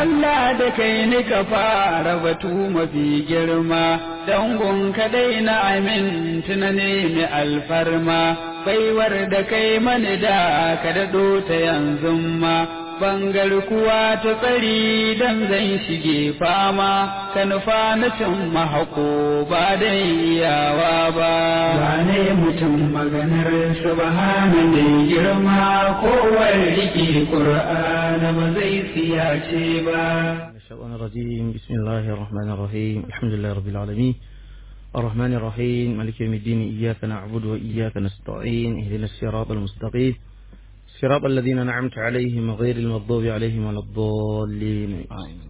Allah da kai ni ka fara batu mafi girma, dangon kadai na amintu na nemi alfarma, baiwar da kai mani da ka daɗo ta yanzu ma. bangar kuwa ta tsari dan zan shige fama ka nufa na cin mahako ba da iyawa ba wane mutum maganar subhana mai girma kowar rike qur'ana ba zai siyace ba الشيطان الرجيم بسم الله الرحمن الرحيم الحمد لله رب العالمين الرحمن الرحيم مالك يوم الدين إياك نعبد وإياك نستعين اهدنا الصراط المستقيم صراط الذين أنعمت عليهم غير المغضوب عليهم ولا الضالين آمين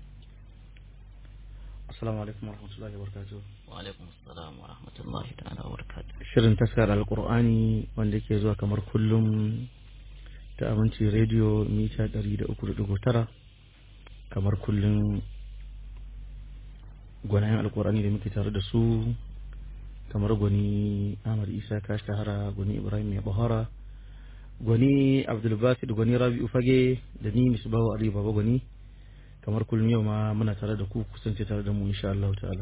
السلام عليكم ورحمة الله وبركاته وعليكم السلام ورحمة الله تعالى وبركاته shirin taskar alkur'ani wanda ke zuwa kamar kullum ta aminci rediyo mita 300.9 kamar kullum gwanayen alkur'ani da muke tare da su kamar gwani ahmad isa ka shahara gwani ibrahim mai bahara gwani abdulbasid gwani rabi'u fage da ni misbahu ali baba gwani kamar kullum yau ma muna tare da ku kusance tare da mu insha Allah ta'ala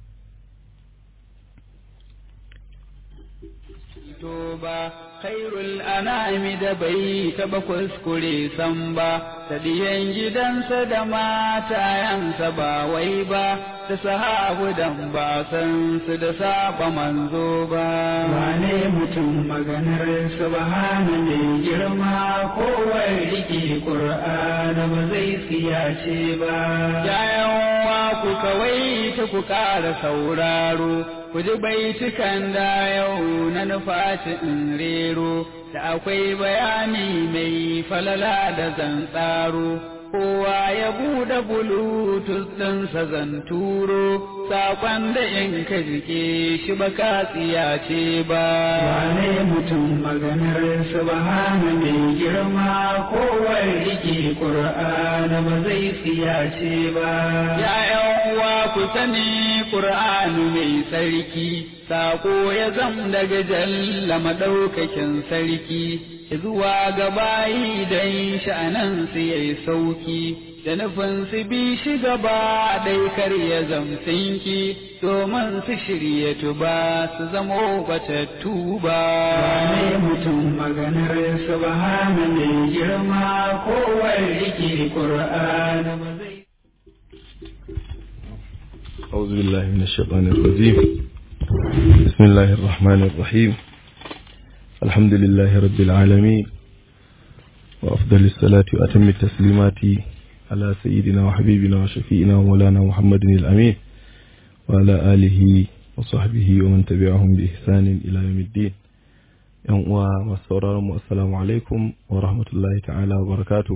ba khairul anami da bai taba kuskure san ba da diyan gidansa da matayansa ba wai ba da sahabu dan ba san su da saba manzo ba wane mutum maganar subhana mai girma kowai rike qur'ana ba zai siyace ba yayan wa ku kawai ta ku ƙara sauraro ku ji baitukan da yau na nufaci in rero da akwai bayani mai falala da zan tsaro kowa ya buɗe bulutus ɗinsa zan turo saƙon da in ka jike shi ba ka tsiyace ba wane mutum maganar subhana mai girma kowa rike ƙur'ana ba zai tsiyace ba ya uwa ku sani ƙur'anu mai sarki saƙo ya zam daga jalla maɗaukakin sarki zuwa ga bayi don sha'anan su yayi sauki da nufin su bi shi gaba ɗai kar ya zamsinki domin su shirya tuba su zamo batattu ba wane mutum maganar subhana mai girma kowai rike ƙur'ana ba zai أعوذ بالله من الشيطان الرجيم بسم الله الرحمن الرحيم الحمد لله رب العالمين وأفضل الصلاة وأتم التسليمات على سيدنا وحبيبنا وشفيئنا ومولانا محمد الأمين وعلى آله وصحبه ومن تبعهم بإحسان إلى يوم الدين يوم ومسورة السلام عليكم ورحمة الله تعالى وبركاته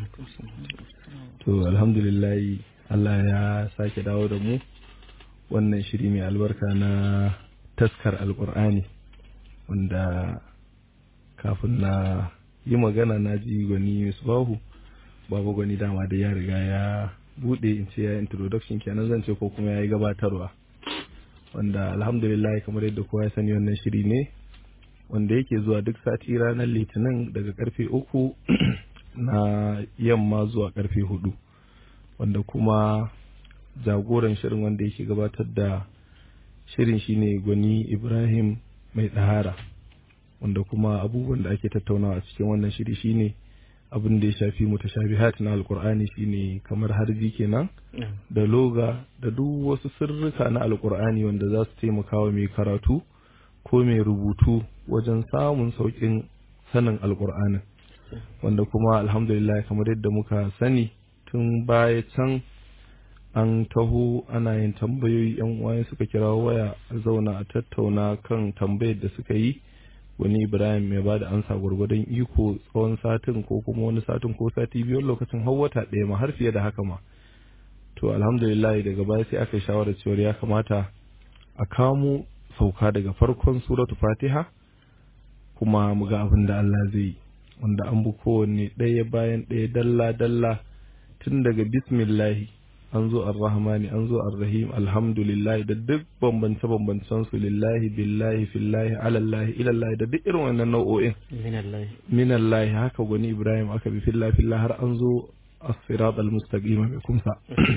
to alhamdulillah Allah ya sake dawo da mu wannan shiri mai albarka na taskar alkur'ani wanda kafin na yi magana na ji gwani misbahu babu gwani dama da ya riga ya bude in ce ya introduction kenan zan ce ko kuma ya yi gabatarwa wanda alhamdulillah kamar yadda kowa ya sani wannan shiri ne wanda yake zuwa duk sati ranar litinin daga karfe uku na yamma zuwa karfe hudu wanda kuma jagoran shirin wanda yake gabatar da shirin shine gwani ibrahim mai ɗahara wanda kuma abubuwan da ake tattaunawa a cikin wannan shiri shine abin da ya shafi mutashabihat na alkur'ani shine kamar harji kenan da loga da duk wasu sirrika na alkur'ani wanda za su taimaka wa mai karatu ko mai rubutu wajen samun sauƙin sanin alkur'anin wanda kuma alhamdulillah kamar yadda muka sani tun baya can an taho ana yin tambayoyi yan uwaye suka kira waya a zauna a tattauna kan tambayar da suka yi wani ibrahim ya bada ansa gwargwadon iko tsawon satin ko kuma wani satin ko sati biyu lokacin har wata ɗaya ma har fiye da haka ma to alhamdulillah daga baya sai aka yi shawarar cewa ya kamata a kamo sauka daga farkon suratu fatiha kuma mu ga abin da Allah zai yi wanda an bi kowanne ɗaya bayan ɗaya dalla dalla tun daga bismillahi an zo ar-rahmani an zo ar-rahim alhamdulillah da duk bambance bambancen su lillahi billahi fillahi alallahi ilallahi da duk irin wannan nau'o'in minallahi minallahi haka gwani ibrahim aka bi fillahi fillahi har an zo as-sirat al-mustaqim mai kumsa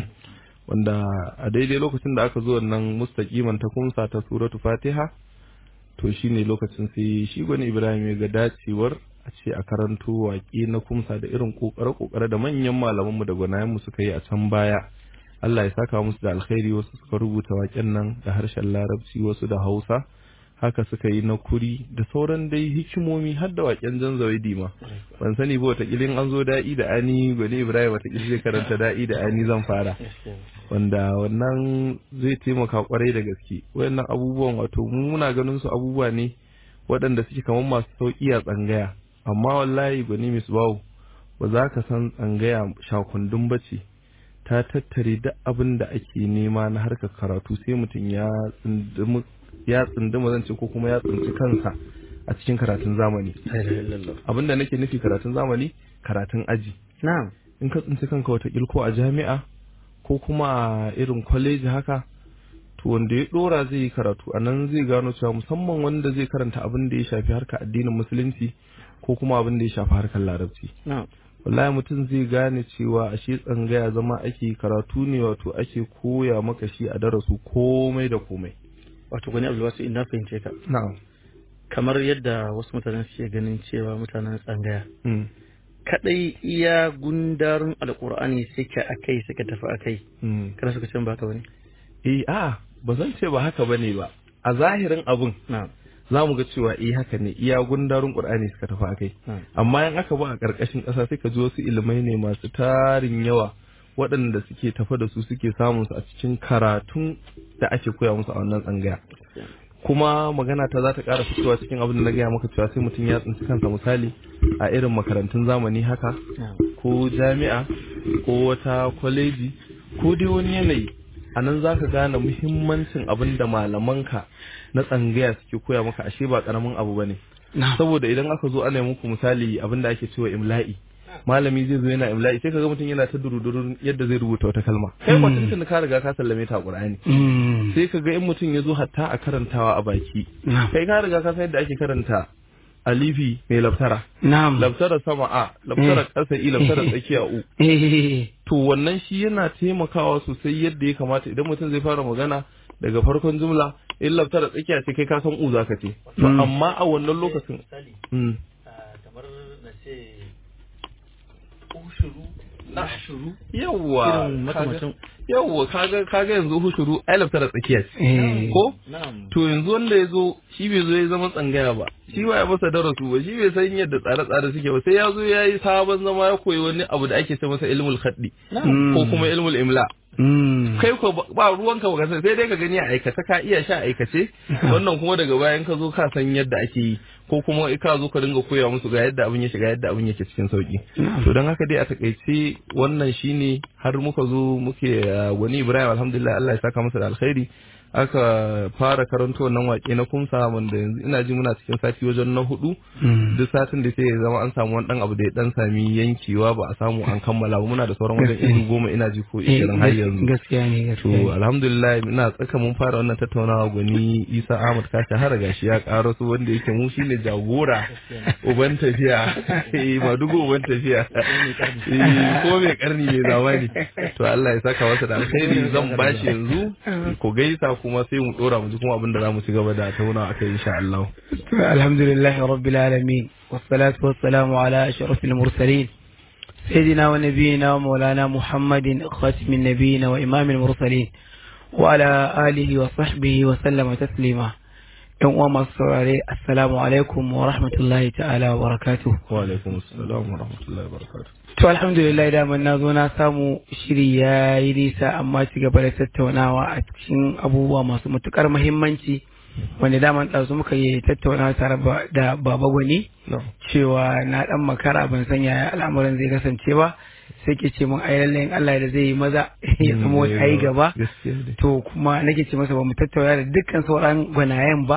wanda a daidai lokacin da aka zo wannan mustaqiman ta kumsa ta suratu fatiha to shine lokacin sai shi gwani ibrahim ya ga dacewar a ce a karanto waƙe na kumsa da irin kokare-kokare da manyan malamanmu da gwanayenmu suka yi a can baya Allah ya saka musu da alkhairi wasu suka rubuta waƙen nan da harshen larabci wasu da hausa haka suka yi na kuri da sauran dai hikimomi har da waƙen jan zawaidi ma ban sani ba watakilin an zo da'i da ani gwani ibrahim watakil zai karanta da'i da ani zan fara wanda wannan zai taimaka kwarai da gaske wayannan abubuwan wato mu muna ganin su abubuwa ne waɗanda suke kamar masu sauƙi a tsangaya amma wallahi gwani misbahu ba za ka san tsangaya shakundun bace ta tattare duk abin da ake nema na harkar karatu sai mutum ya tsindumi ya tsinduma zan ce ko kuma ya tsinci kansa a cikin karatun zamani abin da nake nufi karatun zamani karatun aji na'am in ka tsinci kanka wata ko a jami'a ko kuma a irin kwaleji haka to wanda ya dora zai yi karatu a nan zai gano cewa musamman wanda zai karanta abin da ya shafi harkar addinin musulunci ko kuma abin da ya shafi harkar larabci na'am wallahi mutum zai gane cewa ashe tsangaya zama ake karatu ne wato ake koya maka shi a darasu komai da komai wato gwani abdulwasu ina fahimce ka na'am kamar yadda wasu mutanen suke ganin cewa mutanen tsangaya Mm, kadai iya gundarin alkur'ani suke akai suka tafi akai mm. kada suka ce ba haka bane eh a ba zan ce ba haka bane ba a zahirin abun na'am za mu ga cewa eh haka ne iya gundarin qur'ani suka tafi akai na'am amma in aka ba a ƙarƙashin ƙasa sai ka ji wasu ilimai ne masu tarin yawa waɗanda suke tafa da su suke samun su a cikin karatun da ake koya musu a wannan tsangaya kuma magana ta za ta ƙara fitowa cikin abin da na gaya maka cewa sai mutum ya tsinci kansa misali a irin makarantun zamani haka na'am ko jami'a ko wata kwaleji ko dai wani yanayi a nan za ka gane muhimmancin abin da malamanka na tsangaya suke koya maka ashe ba ƙaramin abu ba ne na'am saboda idan aka zo ana yi muku misali abin da ake cewa imla'i malami zai zo yana imla'i sai kaga mutum yana ta durudurun yadda zai rubuta wata kalma kai ba tuntun ka riga ka sallame ta a qur'ani Mm. sai kaga in mutum ya zo hatta a karantawa a baki na'am kai ka riga ka san yadda ake karanta alifi mai laftara na'am laftara sama a laftara ƙasa i laftara tsakiya u eh to wannan shi yana taimakawa sosai yadda ya kamata idan mutum zai fara magana daga farkon jumla in laftara tsakiya ce kai ka san u zaka ce to Mm. amma a wannan lokacin mm. kamar na ce ushuru nashuru yawwa irin makamacin yawwa kaga kaga yanzu hushuru ai laftara tsakiya ce eh ko na'am to yanzu wanda ya zo shi bai zo ya zama tsangaya ba shi ba ya masa darasu ba shi bai san yadda tsare-tsare suke ba sai ya zo ya yi sabon zama ya koyi wani abu da ake ce masa ilmul khaddi ko kuma ilmul imla Mm. kai ko ba- ba ruwanka ba ka san sai dai ka gani a aikace ka iya sha aikace wannan kuma daga bayan ka zo ka san yadda ake yi ko kuma ka zo ka dinga koya musu ga yadda abin ya shiga yadda abin yake cikin sauki to don haka dai a takaice wannan shine har muka zo muke uh, wani Ibrahim alhamdulillah Allah ya saka masa da alkhairi aka fara karanto wannan wake na kumsa wanda yanzu ina ji muna cikin sati wajen na hudu Mm. duk satin da sai ya zama an samu wani dan abu da ya dan sami yankewa ba a samu an kammala ba muna da sauran wajen iri goma ina ji ko Eh, ishirin har yanzu gaskiya ne To gaskiya ne. alhamdulillah ina tsaka mun fara wannan tattaunawa gwani Isa Ahmad ka shahara gashi ya karo su wanda yake mu shine jagora uban tafiya eh madugo uban tafiya eh ko mai karni mai zamani to Allah ya saka masa da alkhairi zan bashi yanzu ko gaisa kuma sai mu dora mu ji kuma abin da zamu ci gaba da tauna akai insha Allah الحمد لله رب العالمين والصلاة والسلام على أشرف المرسلين سيدنا ونبينا ومولانا محمد خاتم النبيين وإمام المرسلين وعلى آله وصحبه وسلم تسليما يوم ومصر السلام عليكم ورحمة الله تعالى وبركاته wa alaikum assalam wa rahmatullahi wa barakatuh To alhamdulillah daman na zo na samu shiri ya yi nisa amma ci gaba da tattaunawa a cikin abubuwa masu matukar muhimmanci wanda daman ɗazu muka yi tattaunawa tare ba- da baba gwani no cewa na ɗan makara ban san yaya al'amuran zai kasance ba sai ke ce mun ai lallai in Allah da zai yi maza ya zama wata ai gaba gaskiya ne to kuma nake ce masa ba mu tattauna da dukkan sauran gwanayen ba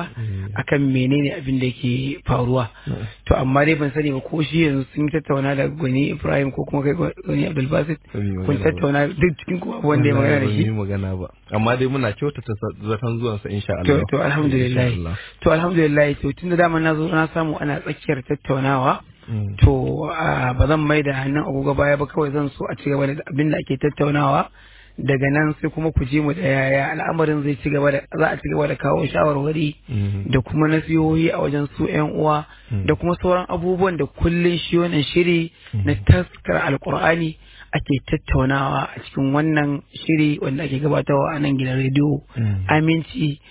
akan menene abin da yake faruwa to amma dai ban sani ba ko shi yanzu sun yi tattauna da gwani Ibrahim ko kuma kai gwani Abdulbasit Ba mu yi kun magana ba. tattauna duk cikin kuma wanda ya magana da Ba mu yi shi magana ba amma dai muna kyautata zaton zuwansa insha to Allah to alhamdulillah Insha Allah. to alhamdulillah to tunda dama na zo na samu ana tsakiyar tattaunawa Mm. to ah, ba zan mai da hannun agogo baya ba kawai zan so a ci gaba da abin da ake tattaunawa daga nan sai kuma ku je mu da yaya al'amarin zai ci gaba da za a ci gaba da kawo shawarwari Mhm. da kuma nasihohi a wajen su yan uwa da kuma sauran abubuwan da kullun shi wannan shiri na taskar alkur'ani ake tattaunawa a cikin wannan shiri wanda ake gabatarwa a nan gidan rediyo Mm. aminci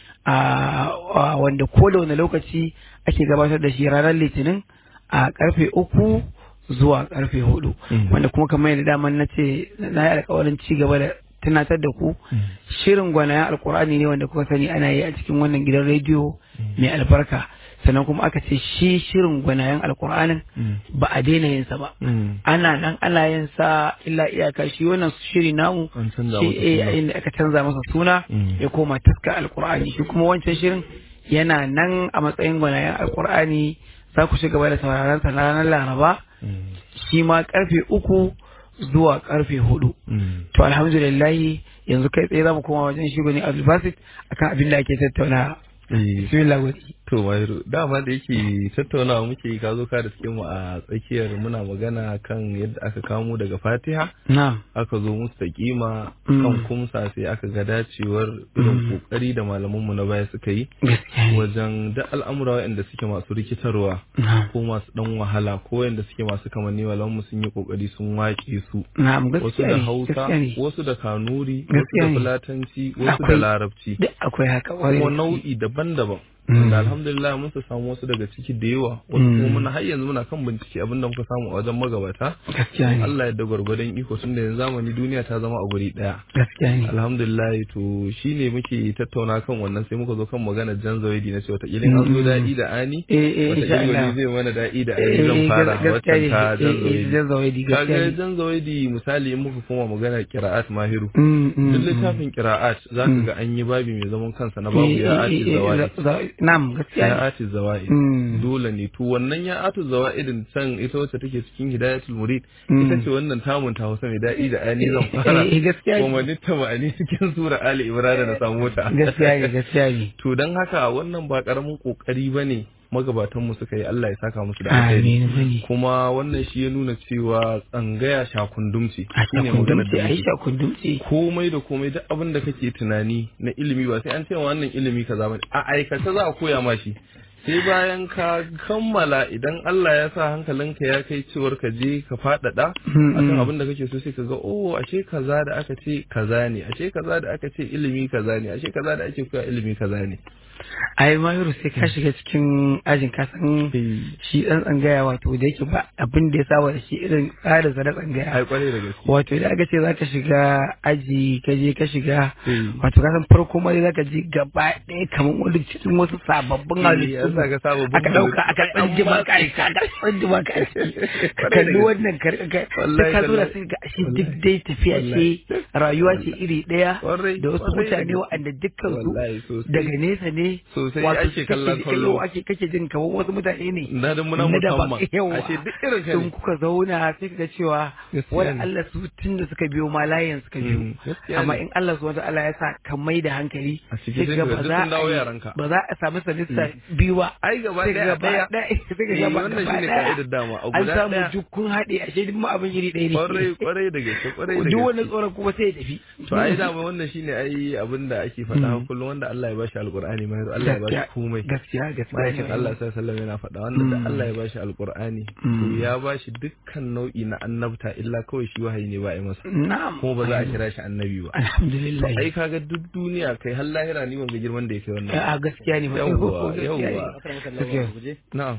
a a wanda ko da wani lokaci ake gabatar da shi ranar litinin a karfe uku zuwa karfe hudu Mhm. wanda kuma kamar yadda daman na ce na yi alkawarin ci gaba da tunatar da ku shirin gwanayen alkur'ani ne wanda kuka sani ana yi a cikin wannan gidan rediyo mai albarka sannan kuma aka ce shi shirin gwanayen alkur'anin ba a daina yinsa ba Mm. ana nan ana yin sa illa iyaka shi wannan shiri namu An canza shi masa eh, suna. inda aka canza masa suna Mm. ya koma taska alkur'ani shi kuma wancan shirin yana nan a matsayin gwanayen alkur'ani za ku ci gaba da sauraron sa ranar laraba Mm. shi ma karfe uku zuwa karfe hudu Mm. to alhamdulillahi yanzu kai tsaye za mu koma wajen shi gwani abdulbasit akan abin da ake tattauna Eh, bismillah gwani To Mahiru, dama da yake tattaunawa muke yi, ka zo ka da suke mu a tsakiyar muna magana kan yadda aka kamo daga Fatiha na'am aka zo musu da kima Mm. kan kumsa sai aka ga dacewar irin kokari da malamanmu na baya suka yi gaskiya ne wajen da al'amura waɗanda suke masu rikitarwa na'am ko masu dan wahala ko waɗanda suke masu kamanni malamanmu sun yi kokari sun waƙe su na'am wasu gaskiya da ne Hausa gaskiya ne wasu da Kanuri wasu Gaskiya da ne. Fulatanci wasu da Akwai- Larabci duk akwai haka ƙwarai kuma da gaske. nau'i daban-daban Mm. wanda alhamdulillah mun su samu wasu daga ciki da yawa wasu Mm. kuma muna har yanzu muna kan bincike abinda muka samu a wajen magabata gaskiya ne Allah ya da gwargwadon iko tun da yanzu zamani duniya ta zama a guri daya gaskiya ne alhamdulillah to shine muke tattauna kan wannan sai muka zo kan magana jan zawaidi na ce wata ilin an zo Mm. daɗi da ani eh eh wata insha Allah ilin zai mana daɗi da Eh, ani zan eh, fara gaskiya waccan ne ta eh, jan eh, zawaidi jan zawaidi gaskiya kaga ne jan zawaidi misali in muka koma magana qira'at mahiru Mm, mm, duk mm. littafin qira'at zaka Mm. ga an yi babi mai zaman kansa na babu Eh, ya eh, ati eh, zawaidi za- za- na'am gaskiya ne ya ati zawa'id Mm. dole ne to wannan ya atu zawa'idin can ita wacce take cikin hidayatul murid Mm. ita ce wannan tamun ta Hausa mai daɗi da ani zan fara Eh, eh, gaskiya ne. kuma nitta ma'ani cikin sura ali imran na samu ta gaskiya ne gaskiya ne to dan haka wannan ba karamin kokari bane magabatan mu suka yi Allah ya saka musu da alheri amin bane kuma wannan shi ya nuna cewa tsangaya shakundumci a shine maganar shakundumce da a yi muke shakundumce komai da komai duk abin da kake tunani na ilimi ba sai an ce wannan ilimi kaza bane a aikace za a koya ma shi sai bayan ka kammala idan Allah ya sa hankalinka ya kai cewar ka je ka faɗaɗa akan abin da kake so sai ka ga oh ashe kaza da aka ce kaza ne ashe kaza da aka ce ilimi kaza ne ashe kaza da ake koya ilimi kaza ne ai mahiru sai ka shiga cikin ajin ka san shi dan tsangaya wato da yake ba abin da ya saba da shi irin tsarin sa na tsangaya ai kwarai da gaske wato idan aka ce zaka shiga aji ka je ka shiga Eh. wato ka san farko ma dai zaka ji gaba ɗaya kamar wani cikin wasu sababbin Eh, halittu an saka sababbin aka ɗauka aka halittu. tsanji Amma maka aiki aka tsanji maka aiki ka Kwarai da kalli gaske. wannan ka ka Wallahi ka zo da tallahi. sai ga shi duk dai tafiya ce rayuwa ce iri ɗaya Kwarai, da wasu kwarai da mutane gaske. waɗanda dukkan Wallahi su sosai. daga nesa ne Sosai wato ake kallon kake- kallo. yau ake kake jin kamar wasu mutane ne na da muna na daban musamman yawa ashe duk irin ka sun ne kuka zauna sai kaga cewa Gaskiya wani ne. Allah su tun da suka biyo ma layin suka biyo Mm, gaskiya amma ne. in Allah subhanahu Allah ya sa ka mai da hankali A cikin sai sai kaga kaga ba duk za sun dawo a yi- yaranka. ba za a samu sanista biyu ba ai gaba sai daya kaga ba daya ɗaya sai kaga Eh, ba wannan gaba shine ɗaya. ka'idar dama a an guda samu ɗaya jukkun haɗe ashe duk ma abin iri ɗaya ne kwarai kwarai da gaske kwarai da duk wani gaske tsoron kuma sai ya tafi to ai dama wannan shine ai abin da ake faɗa kullum wanda Allah ya bashi alqur'ani mai Allah ya bashi komai gaskiya gaskiya ma'aikin Allah sallallahu alaihi wasallam yana faɗa wanda da Allah ya bashi alqur'ani to ya bashi dukkan nau'i na annabta illa kawai shi wahayi ne ba a yi masa na'am kuma ba za a kira shi annabi ba alhamdulillah ai kaga duk duniya kai har lahira ni wanga girman da ya kai wannan a gaskiya ne ma Yawwa, gaskiya ne. yawwa. Akar maka Gaskiya. lawa guje na'am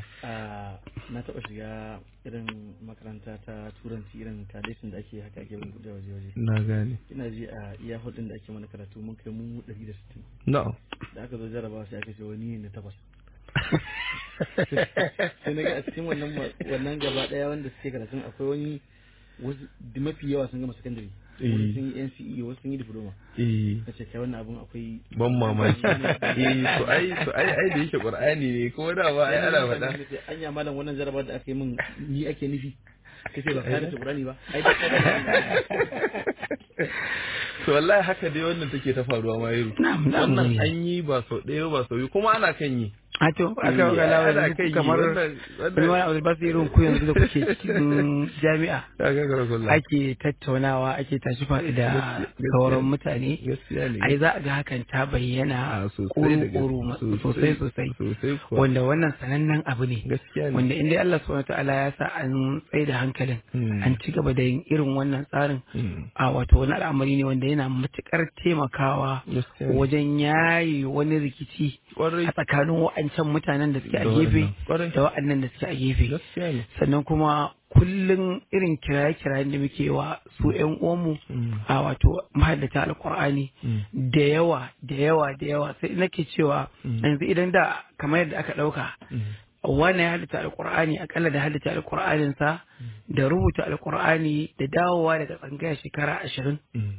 na taɓa shiga irin makaranta ta turanci irin kadeshin da ake haka ake bin kuɗi waje waje na gane ina ji a iya hudun da ake mana karatu mun kai mu 160 na'am da aka zo jarabawa sai aka ce wani ne na takwas sai na ga a cikin wannan ma- wannan gaba daya wanda suke karatun akwai wani wasu da mafi yawa sun gama sakandare Eh. wasu sun yi NCE wasu sun yi diploma eh ka ce kai wannan abun akwai ban mamaki eh to ai to ai ai da yake qur'ani ne ko da ba ai ana faɗa anya malam wannan jarabar da aka yi min ni ake nufi kace ba ka da Qur'ani ba ai da to wallahi haka dai wannan take ta faruwa ma yaro Na'am, na'am, wannan na'am. an yi ba sau ɗaya ba sau biyu kuma ana kan yi a to aka ga lawa ana da kan yi kamar wannan wani wani abu ba su irin ku yanzu da kuke cikin jami'a ya ga karakulla ake tattaunawa ake tashi faɗi da Gaskiya- sauran mutane gaskiya ne ai za a ga hakan ta bayyana a sosai da kuru-kuru gaske. sosai sosai sosai kuwa wanda wannan sanannen abu ne gaskiya ne wanda inda Allah subhanahu ta'ala ya sa an tsaye da hankalin Mm. an ci gaba da yin irin wannan tsarin Mm. a wato wani al'amari ne wanda yana matukar taimakawa gaskiya ne wajen yaye wani rikici kwarai a tsakanin wa'ancan mutanen da suke a Da gefe wannan. Kwarai. da wa'annan da suke a gefe gaskiya ne sannan kuma kullum irin kiraye-kirayen da muke wa su 'yan uwanmu Mm. a wato mahaddata alkur'ani Mm. da yawa da yawa da yawa sai nake cewa Mm. yanzu idan da kamar yadda aka ɗauka Mm. wani ya haddace alkur'ani akalla da haddace alkur'anin sa da rubuta alkur'ani da dawowa daga tsangaya shekara ashirin Mm.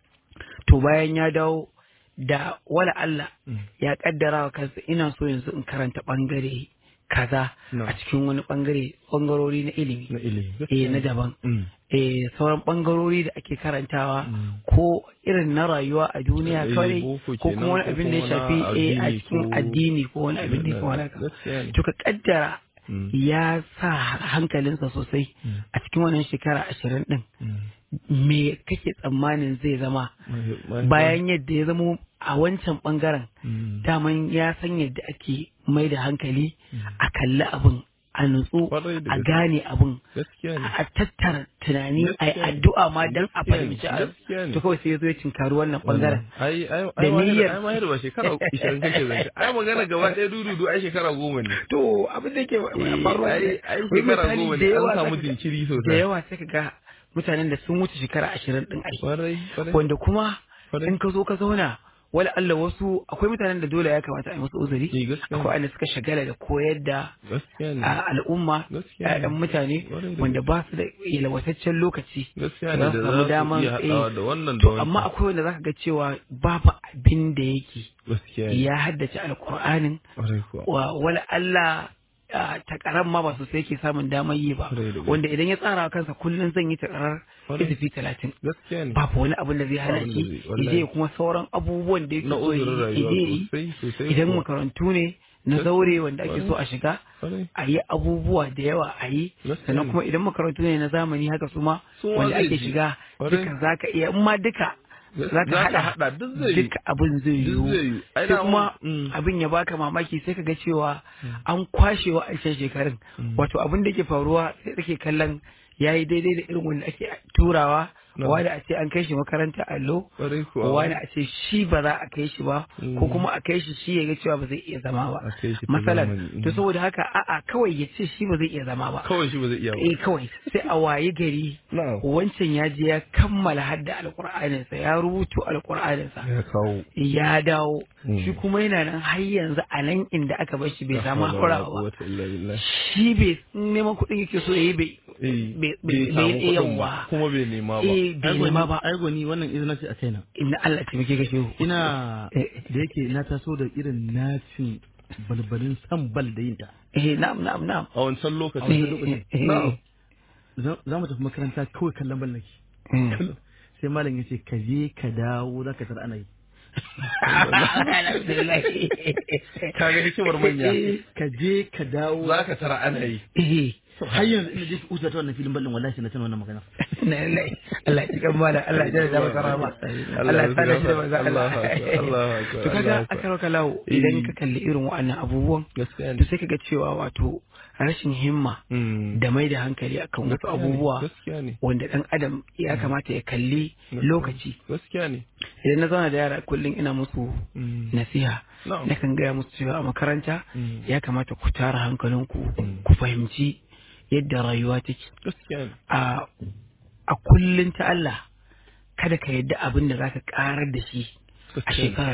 to bayan ya dawo da wala Allah Mm. ya kaddara wa kansa ina so yanzu in karanta bangare kaza Na. a cikin wani bangare bangarori na ilimi na ilimi eh na daban Mm. eh sauran bangarori da ake karantawa Mm. ko irin na rayuwa a duniya Eh, kawai boko ko kenan, kuma wani ko abin da ya kuma na shafi eh, a addini cikin ko- addini ko wani abin da ya kama haka gaskiya ne to ka kaddara Mm. ya sa hankalinsa sosai Mm. a cikin wannan shekara ashirin din Mm. me kake tsammanin zai zama Mai- mai- bayan yadda ya zamo a wancan bangaren Mm. daman ya san yadda ake mai da hankali a kalli abin a nutsu Kwarai da a gaske. gane abin gaskiya ne a tattara tunani a yi Gaskiya ne. addu'a ma don a Gaskiya ne. fahimci a Gaskiya ne. to kawai sai ya zo ya cinkari wannan bangaren ai ai Da ai ma niyyar- ai ma yadda ba shekara 20 kake zance ai magana gaba ɗaya dududu ai shekara goma ne to abin da ke Eh, faruwa ai ne, ai wai shekara misali goma da ne yawa an samu zaka ga- jinkiri da sosai yawa sai ka ga mutanen da sun wuce shekara ashirin din ai kwarai kwarai wanda kuma Kwarai. in ka zo ka zauna wala Allah wasu akwai mutanen da dole ya kamata a yi musu uzuri Eh, gaskiya ne. akwai wanda suka shagala da koyar da gaskiya ne a al'umma Gaskiya ne. ƴaƴan mutane Kwarai da wanda ba su da yalwataccen lokaci gaskiya za ne su da samu za su daman iya haɗawa eh, da wannan da to wancan amma akwai wanda zaka ga cewa babu abin da yake gaskiya ne ya haddace alkur'anin kwarai kuwa wa wala Allah ah, takarar ma ba sosai yake samun damar yi ba Kwarai da gaske. wanda idan ya tsara wa kansa kullum zan yi takarar Kwarai. izifi talatin gaskiya ne babu wani abin da zai hana abin da shi zai- wallahi. ije kuma sauran abubuwan da yake na so ya uzurin yi, rayuwa ije yi sosai sosai idan kuwa. makarantu ne na Gaskiya. zaure wanda ake so a shiga kwarai a yi abubuwa da yawa a yi Gaskiya sannan ne. kuma idan makarantu ne na zamani haka su ma Su ma wanda zai ake ji. shiga Kwarai. duka za ka iya in ma duka za ka Za ka haɗa haɗa, duk zai yi. duka abin zai Duk yiwu zai yi. Ai, sai dama- kuma Mm. abin ya baka mamaki sai ka ga cewa an kwashe wa aishan shekarun wato abin da ke faruwa sai kake kallon ya yi daidai da irin wanda ake turawa No. wani a ce an kai shi makaranta allo kwarai kuwa wani a ce shi ba za a kai shi ba Mm. ko kuma a kai shi shi ya ga cewa ba zai iya zama ba A kai shi ta matsalar zamani, to mm. saboda haka a'a kawai ya ce shi ba zai iya zama ba kawai shi ba zai iya ba eh kawai sai a waye gari na'am wancan ya je ya kammala hadda alkur'aninsa ya rubuto alkur'aninsa ya kawo ya dawo Mm. shi kuma yana nan har yanzu a nan inda aka bar shi bai samu haƙura ba wata illa billah shi bai neman kuɗin yake so ya yi bai eh bai- bai bai- samu bai- kuɗin yawa. ba kuma bai nema ba eh bai nema ba ai gwani wannan izina ce a kaina inna Allah taimake ka shehu ina Eh. da yake na taso da irin nacin balbalin san bal da yin ta eh na'am na'am na'am a wancan Eh, lokacin eh, eh, na'am za za mu tafi makaranta kawai kallon bal nake eh. sai malam ya ce ka je ka dawo za ka tar ana yi Alhamdulillah. ka ga hikimar manya ka je ka dawo za ka tara ana yi Eh, har yanzu ina je uta ta wannan filin ballin wallahi na tana wannan magana na lallai. Allah ya cikin mala Allah ya da masa rama Allah ya sada shi da manzo Allah Allahu akbar, Allahu akbar, to kaga Allahu akbar. aka rauka lawo Eh. idan ka kalli irin wa'annan abubuwan gaskiya to sai kaga cewa wato rashin himma Mm. da mai da hankali akan wasu Gaskiya ne, abubuwa gaskiya ne wanda dan adam ya kamata ya kalli lokaci gaskiya ne idan na zauna da yara kullum ina musu Mm. nasiha Na'am. nakan gaya musu cewa a makaranta Mm. ya kamata ku tara hankalinku Mm. ku fahimci yadda rayuwa take gaskiya ne a a kullum ta Allah kada ka yadda abin da zaka karar da shi a Gaskiya ne. shekara biyu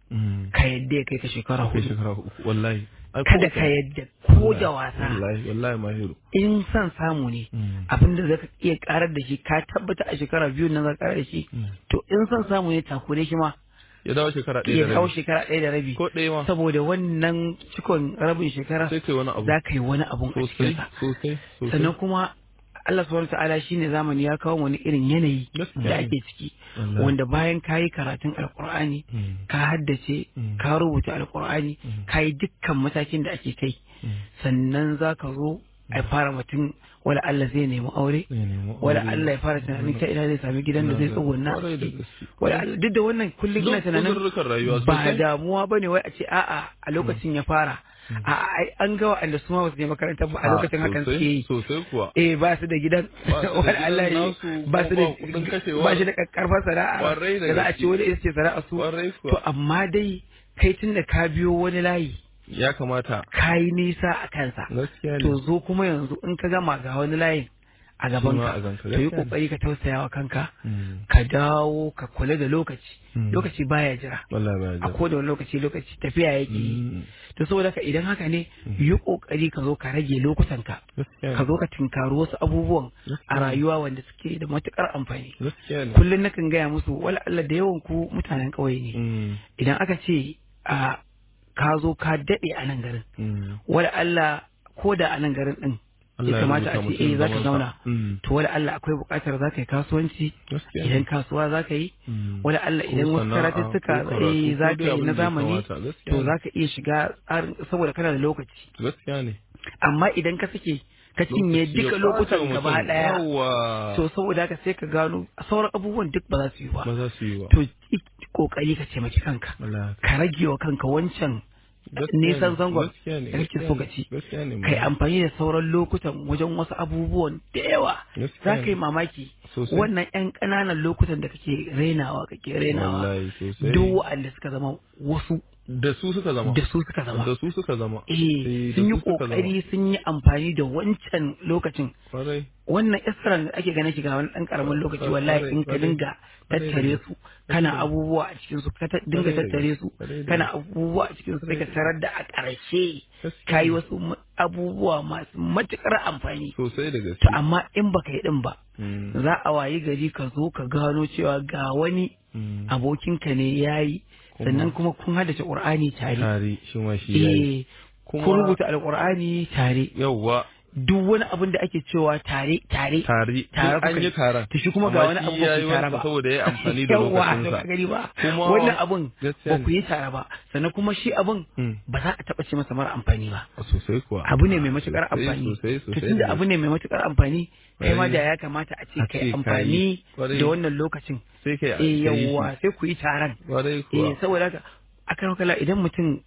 Mm. ka yadda ya kai ka shekara kai hudu shekara uku wallahi Ai, ko kada wata- ka yadda ko da wasa wallahi wallahi mahiru in son samu ne Mm. abinda zaka iya karar da shi ka tabbata a shekara biyu nan za ka karar da shi Mm. to in son samu ne takure shi ma ya dawo shekara ɗaya ya da kawo rabi shekara ɗaya da rabi ko ɗaya ma saboda wannan cikon rabin shekara sai kai wani abu za ka yi wani abun a sosai cikinsa sosai sosai sannan kuma Allah subhanahu ta'ala shine zamani ya kawo wani irin yanayi Gaskiya da ne. ake ciki Wallahi. wanda bayan ka yi karatun alkur'ani Mm. ka haddace Mm. ka rubuta alkur'ani ka yi dukkan matakin da ake kai sannan za ka zo a fara mutum wala Allah zai nemi aure Zai nemi wala aure. Allah ya fara tunanin ta ina zai sami gidan da zai tsuguna a Kwarai da ciki gaske. wala Allah duk da wannan kullum ina Duk tunanin uzurrukan rayuwa ba sosai. damuwa bane wai a ce a'a a lokacin ya fara a'a ai an ga wa'anda su ma ba su je makarantar ba a lokacin hakan sosai, suke yi sosai kuwa eh ba su da gidan Ba su da wani gidan Allah ya nasu, ba su da kuma ba kuɗin kashewa. ba shi da karfar sana'a Kwarai da da za a gaske. ce wani ita ce sana'a su Kwarai kuwa. to amma dai kai tun da ka biyo wani layi ya kamata ka yi nisa a kansa gaskiya ne to zo kuma yanzu in ka gama ga wani layin a gaban ma ka a ganka, to yi gaskiya ne. kokari ka tausaya wa kanka Mm. ka dawo ka kula da lokaci Mm. lokaci baya jira wallahi ba a ya koda wani lokaci lokaci tafiya yake yi Mm. to saboda ka idan haka ne yi kokari ka zo ka rage lokutanka gaskiya ka ne zo ka tinkari wasu abubuwan a Gaskiya. rayuwa wanda suke da matukar amfani gaskiya ne kullum nakan gaya musu wala Allah da yawan ku mutanen ƙauye ne Mm. idan aka ce a ka zo ka daɗe a nan garin Mm. wala Allah ko da a nan garin din Allah ya ya kamata a rubuta ce mutum eh za ka zamansa. zauna Mm. to wala Allah akwai buƙatar za ka yi kasuwanci gaskiya idan ne kasuwa za ka yi Mm. wala Allah Ko idan wasu sana'a, karatuttuka ko karatu, eh ko za dai ka yi abin na da ya zamani kamata, gaskiya to ne. za ka iya shiga tsarin saboda kana da lokaci gaskiya ne amma idan ka sake ka cinye Lokaci ya duka ɓata lokutan wa gaba mutum. ɗaya Yawwa. to saboda haka sai ka gano sauran abubuwan duk ba za su yi ba ba za su yi ba to yi kokari ka taimaki kanka wallahi ka rage wa kanka wancan Gaskiya nisan ne, zangon gaskiya ne, da kake gaskiya so ne, ka ci gaskiya ne, kai malam. amfani da sauran lokutan wajen wasu abubuwan da yawa Gaskiya za ne. ka yi mamaki Sosai. wannan yan ƙananan lokutan da kake rainawa kake rainawa Wallahi, sosai. duk wa'anda suka zama wasu da su suka zama da su suka zama da su suka zama eh da sun yi su suka zama. kokari sun yi amfani da wancan lokacin kwarai wannan iskiran da ake ganin shiga wani ɗan ƙaramin lokaci wallahi in ka Kwarai, dinga kwarai. tattare su kana Kwarai. abubuwa a cikin su ka ta- dinga Kwarai da tattare su kwarai da kana abubuwa a cikin su sai ka tarar da a ƙarshe Gaskiya ka yi ne. wasu ma- abubuwa masu matuƙar amfani sosai da gaske to amma in baka yi din ba Mm, za a wayi gari ka zo ka gano cewa ga wani mm. abokinka ne ya yi Kuma- sannan kuma kun haddace ƙur'ani tare tare shi ma shi yayi eh Kuma- kun rubuta alƙur'ani tare yawwa duk wani abin da ake cewa tare tare tare Tare duk an kuka yi yi. taron to shi kuma ga wani Amma abu shi ba yayi ku tare wansa ba saboda ya amfani da Yawwa, to lokacinsa ka gani ba Kuma- wannan abun Gaskiya ba ne. ku yi tare ba sannan kuma shi abun Mm. ba za a taɓa ce masa mara amfani ba sosai kuwa abu ne mai matukar Sosai, amfani sosai to sosai tunda da abu ne mai matukar amfani kai ma Kwarai. da ya kamata a ce A kai ce amfani kayi. Kwarai. da wannan lokacin sai kai eh kai shi. yawwa sai ku yi taron kwarai eh kuwa saboda haka akan kala idan mutum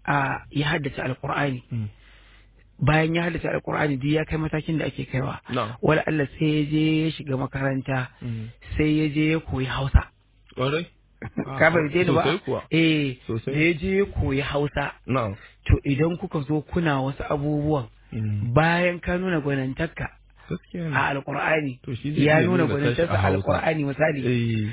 a ya haddace alqur'ani Mm. bayan ya haddace alqur'ani duk ya kai matakin da ake kaiwa na wala Allah sai ya je ya shiga makaranta Mm. sai ya je ya koyi Hausa kwarai ka bai je ni ba sosai kuwa eh Sosai. da ya je ya koyi Hausa na to idan kuka zo kuna wasu abubuwan Mm. bayan ka nuna gwanantarka gaskiya ne a alkur'ani To shi zai ya iya nuna nuna tashi gwanintarsa a a Hausa. alkur'ani misali eh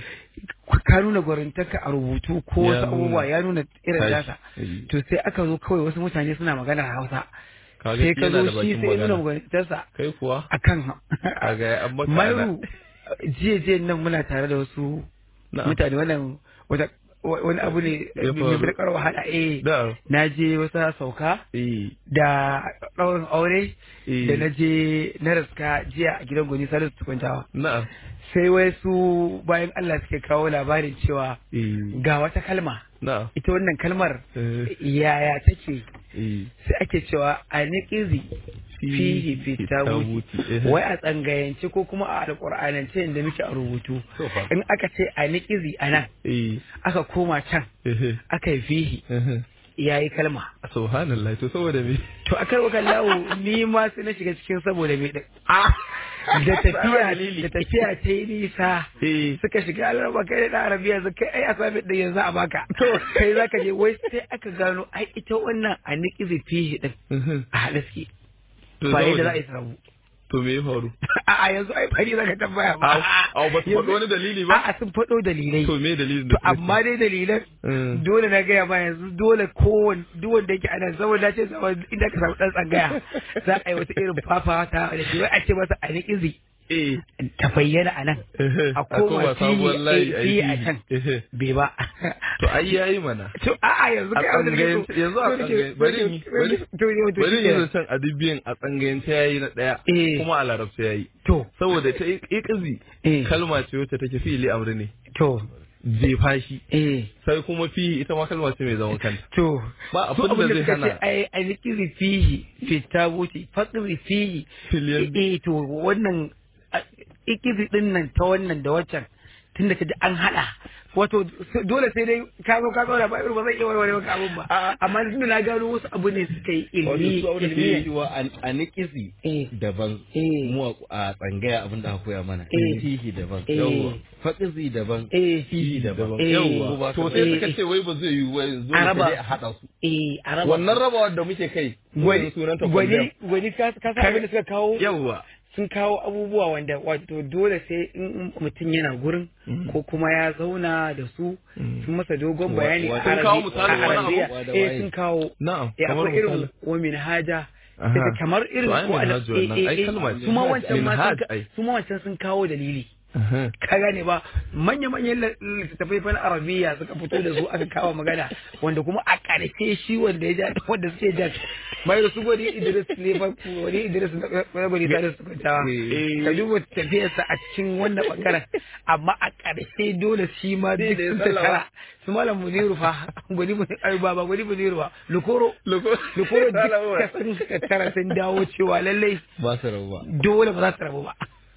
ka nuna gwanintarka a rubutu ko Ya wasu nuna abubuwa ya nuna irin tashi. dasa Eh. to sai aka zo kawai wasu mutane suna maganar hausa kaga sai shi ka yana zo da shi bakin sai ya nuna magana gwanintarsa kai kuwa akan kaga ya an maka mayu jiya jiya nan muna tare da wasu Na'am. mutane wannan wata wani abu ne Ya mai faru. matuƙar wahala eh da na je wata sauka eh da ɗaurin aure Eh. da na je na raska jiya a gidan gwani salisu tukuntawa na'am sai wai su bayan Allah suke kawo labarin cewa eh ga wata kalma na'am ita wannan kalmar Eh. yaya take eh sai ake cewa a niƙizi fihi fitabuti fitabuti, eh. wai a tsangayance ko kuma a alƙur'anance inda muke a rubutu To fa. in aka ce a niƙizi a nan eh aka koma can eh aka yi fihi eh ya yi kalma subhanallah to saboda me to a karɓar kallawo ni ma sai na shiga cikin saboda me ɗin da tafiya da tafiya ta yi nisa eh suka shiga alarba kai da arabiya su kai ai asabi da yanzu a baka to kai zaka je wai sai aka gano ai ita wannan a niƙizi fihi din eh a haɗe suke To ba saboda- yadda za a yi su rabu to me ya faru a yanzu ai fari zaka tambaya ba Au, au, ba su faɗi wani dalili ba? a sun faɗo dalilai to me dalilin to da suka ce? amma dai dalilan Mm. dole na gaya ma yanzu dole kowane duk wanda yake ana saboda ce saboda inda ka samu dan tsangaya za a yi wata irin fafata da shi wai a ce masa a ni izi eh ta bayyana a nan a koma sabuwar layi fili a a yi can Ehe. bai ba to ai yayi mana to a'a yanzu a kai abin da tsangayen kake so- yanzu a so nake- tsangayen bari so yi nake- bari to ne to bari shi yi ne. zancen adibiyan a tsangayen ta yayi na daya Eh. kuma a larabta yayi to saboda ta ikizi Eh. kalma ce wacce take fi'ili amri ne to jefa shi eh sai kuma fihi ita ma kalma ce mai zaman kanta to Ba su abin da zai suka ce hana. ai alƙiri fihi fi tabuti fakri fihi Filiyan eh to wannan ikiri din nan ta wannan da waccan tun da kaji an hada wato s- dole sai dai ka zo ka zauna ba irin ba zan iya warware maka abun ba amma tun da na gano wasu abu ne suka yi ilmi wato su abin da ke ilmi cewa a nikisi Eh. daban Eh. mu a tsangaya abin da aka koya mana Eh. fihi daban Eh. yawwa faqizi daban eh fihi daban Eh. yawwa to sai suka ce wai ba zai yi wai zo A raba. sai a hada su eh a raba wannan rabawar da muke kai gwani sunan ta gwani gwani ka ka san abin da suka kawo yawwa sun kawo abubuwa wanda wato dole sai in mutum yana gurin ko kuma ya zauna da su sun masa dogon Wa- bayani wa- a sun kawo Arabi- misalin a wani Arabiya. abu? Da eh waye? sun kawo na'am eh kamar akwai irin misali wa min haja Aha. daga kamar irin To, ai ko ana minhaj wannan, eh, ai eh, kalma eh, ce. su ma wancan ma sun Minhaj, ka- ai. su ma wancan sun kawo dalili Aha. ka gane ba manya-manyan la- littattafai fa na arabiya suka fito da su aka kawo magana wanda kuma a ƙarshe shi wanda ya ja wanda suke ja mai su gwani idris ne fa wani idris na gwani sa su kwantawa Eh. ka duba tafiyarsa a cikin wannan bangaren amma a ƙarshe dole shi ma duk da ya sun sallama. tattara su malam muniru fa gwani muniru ai ba ba gwani muniru ba lukoro Loko- lukoro Sallama. duka sun tattara sun dawo cewa lallai ba su rabu ba dole ba za su rabu ba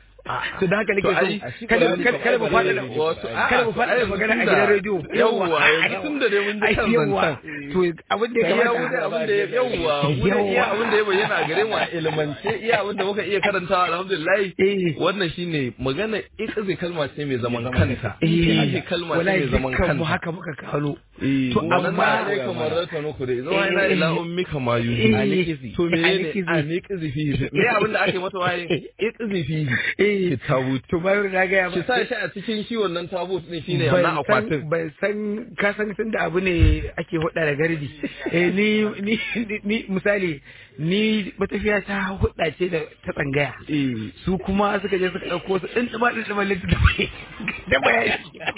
to da haka nake To, ai, so kada kada kada mu fada Wasu- kada mu fada ai, magana a tunda- gidan rediyo yawwa yanzu tun da dai mun ji kan zancen to abin da ya iya kamata abin da ya yawwa mu da iya abin da ya bayyana a gare mu a ilmance iya abin da muka iya karantawa alhamdulillah Eh. wannan shine magana ikaze kalma ce mai zaman kanta eh Fihi kalma ce wallahi mai zaman dukkan mu kanta haka muka kalo Eh, To, wannan amma- ne kamar rata nuku da zuwa Eh, ina ila eh. ummika ma Eh, yuhi Anikizi. to menene Anikizi. anikizi fihi me abin da ake mata waye ikizi fihi eh ki tabut to bayan na ga ya ki sa shi a cikin shi wannan tabut din shine ban wannan san akwatin ban san ka san tun da abu ne ake hudda da gardi eh ni ni ni misali ni matafiya ta hudda ce da ta tsangaya eh su kuma suka je suka ɗauko su ɗin ɗima ɗin ɗima littattafai da bayani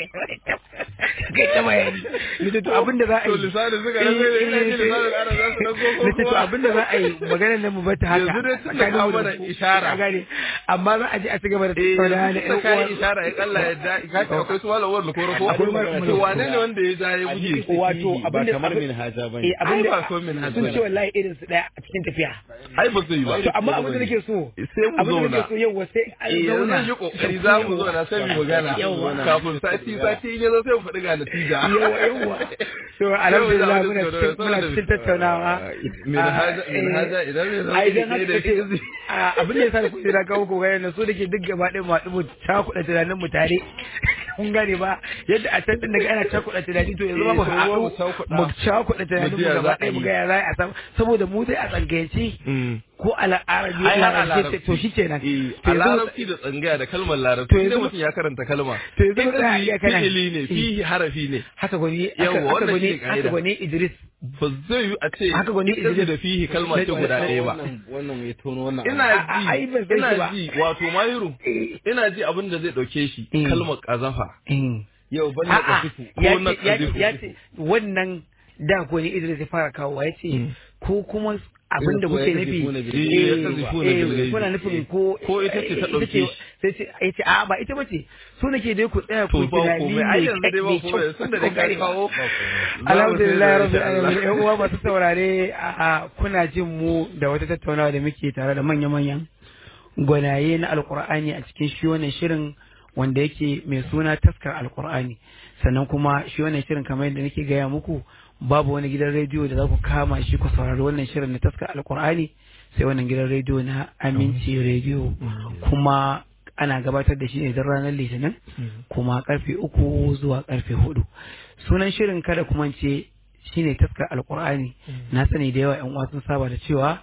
kai ta bayani littattafai abin da za a to yi lisanin suka rasa ina ji lisanin ana za su dauko ko littattafai kuma abin da za a yi maganar nan mu bata haka Yanzu dai tun da tsakanin mu ka da mana su. ishara. Ka gane amma za a je a ci gaba da eh tattauna da ta ƴan kai uwa ishara ya kalla ya da ka ce akwai su malawar lukoro ko Akwai malawar to wane ne wanda ya ja ya buge wato ba abin da kamar abin- min haja bane eh abin Ai, da ba so min haja sun bane. ce wallahi irin su daya a cikin tafiya ai ba zai yi ba to amma abin da nake so sai mu abin da zauna nake so yau sai an eh yanzu zauna zan yi kokari za mu zo na sai mu magana Yawwa. kafin sati sati in ya zo sai mu faɗi ga natija yawa yawa to alhamdulillah Yau da muna abin da- cikin muna cikin tattaunawa min haja min haja idan ne ai dan zai haka da kace a abin da yasa da kuɗi na kawo ko gane so dake duk gaba ɗaya ma dubu cakuɗa tunanin mu tare kun gane ba yadda a can din daga ana cakuɗa tunani to yanzu ma mu Eh, haɗu mu cakuɗa. mu cakuɗa tunanin Mu mu ji ya gaba za a ɗaya mu yi. ga ya za a samu saboda mu dai a tsangayance Mm. ko al'arabi Ai, har a larabci larabci. to shi kenan Eh, To a yanzu- larabci da tsangaya da kalmar To larabci yanzu- sai mutum ya karanta kalma to yanzu in mu tsaya iya kana- fi'ili ne fihi harafi ne haka gwani Yawwa, haka haka wannan gwani shine ka'ida. haka gwani Idris ba zai yi a ce Haka gwani ita Idris. da fihi kalma ce guda ɗaya ba wannan wannan mai tono wannan ina A- a- ai, ban ji san shi ina ba. ji wato mahiru ina ji abin da zai ɗauke shi Eh. kalmar ƙazafa yau ban da A'a, kasifu ya ko na ce- ya ce- ƙazifu. ya ce wannan da ko ne Idris ya fara kawo ya ce ko kuma abin da Ko kuke ya nufi kazifuna bil ghaibi. eh, Ya kazifuna eh, bil ghaibi. kuna nufin ko Ko ita ce ta eh, ɗauke shi. sai ce ya ce a ba ita bace so nake dai ku tsaya to ku ba tunani komai ai mai yanzu dai ba mai komai sun da dai ka Kokari ba. kawo alhamdulillah rabbil Za mu sai da alamin insha yan uwa masu saurare a kuna jin mu da wata tattaunawa da muke tare da manya-manyan gwanaye na alkur'ani a cikin shi wannan shirin wanda yake mai suna taskar alkur'ani sannan kuma shi wannan shirin kamar yadda nake gaya muku babu wani gidan rediyo da za ku kama shi ku saurari wannan shirin na taskar alkur'ani sai wannan gidan rediyo na aminci rediyo kuma ana gabatar da shi ne don ranar litinin kuma karfe uku zuwa karfe hudu sunan shirin kada kuma ce shine taskar alkur'ani na sani da yawa yan uwa sun saba da cewa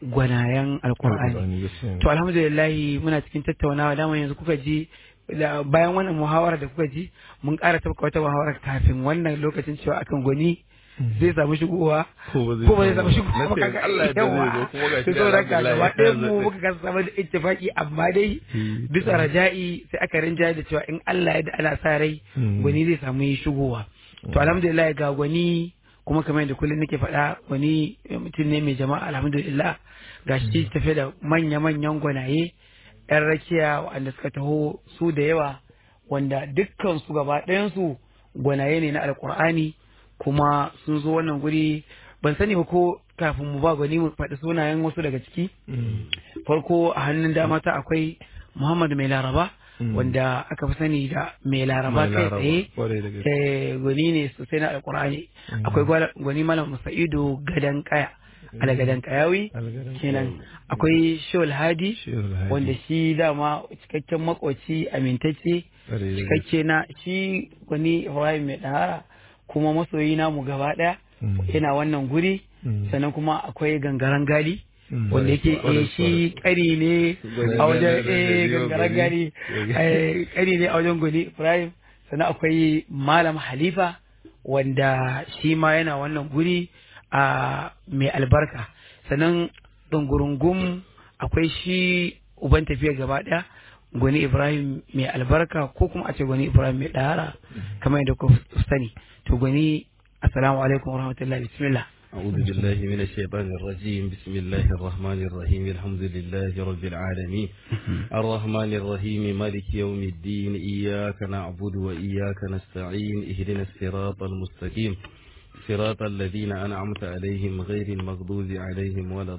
gwanayen alkur'ani Alƙur'ani, gaskiya ne. to alhamdulillah muna cikin tattaunawa dama yanzu kuka ji da bayan wannan muhawara da kuka ji mun ƙara tafka wata muhawara kafin wannan lokacin cewa akan gwani zai samu shigowa Ko ba zai ko ba zai samu samu ba. shigowa Na ba ce kaga Allah ya yawa. dade zo kuma gashi to saboda haka alhamdulillah gaba ya ɗayan mu zaɓe. muka kasa samu da ittifaki amma dai Hmm. bisa raja'i sai aka rinjaye da cewa in Allah ya da ana sa rai Hmm. gwani zai samu yi shigowa to alhamdulillah ga gwani kuma kamar yadda kullum nake faɗa gwani mutum ne mai jama'a alhamdulillah ga shi tafe da manya-manyan gwanaye yan rakiya wanda suka taho su da yawa wanda dukkan su gaba ɗayansu gwanaye ne na alkur'ani kuma sun zo wannan guri ban sani ba ko kafin mu ba gwani mu faɗi sunayen wasu daga ciki Mm. farko a hannun dama ta akwai Muhammad mai laraba Mm. wanda aka fi sani da mai laraba Mai kai Laraba, tsaye kwarai da gaske. eh, gwani ne sosai na alkur'ani akwai gwala- gwani malam musa'idu gadan kaya ala gadan kayawi Algadan kenan Kayawi. akwai shol hadi Shehul Hadi. wanda shi dama cikakken makoci amintacce Kwarai da gaske. cikakke na shi gwani ibrahim mai dahara kuma masoyi namu gaba daya Mm. yana wannan guri Mm. sannan kuma akwai gangaren gali Mm. wanda yake Kwarai, eh, shi kari ne Gwani a wajen Gwani eh, Gwani gangaren gali Gwani. eh, kari ne a wajen gwani ibrahim sannan akwai malam halifa wanda shi ma yana wannan guri a mai albarka sannan ɗungurungum akwai shi uban tafiya gaba ɗaya gwani ibrahim mai albarka ko kuma a ce gwani ibrahim mai ɗahara kamar yadda ku sani to gwani assalamu alaikum warahmatullahi bismillah أعوذ بالله من الشيطان الرجيم بسم الله الرحمن الرحيم الحمد لله رب العالمين الرحمن الرحيم مالك يوم الدين إياك نعبد وإياك نستعين اهدنا الصراط المستقيم صراط الذين أنعمت عليهم غير المغضوب عليهم ولا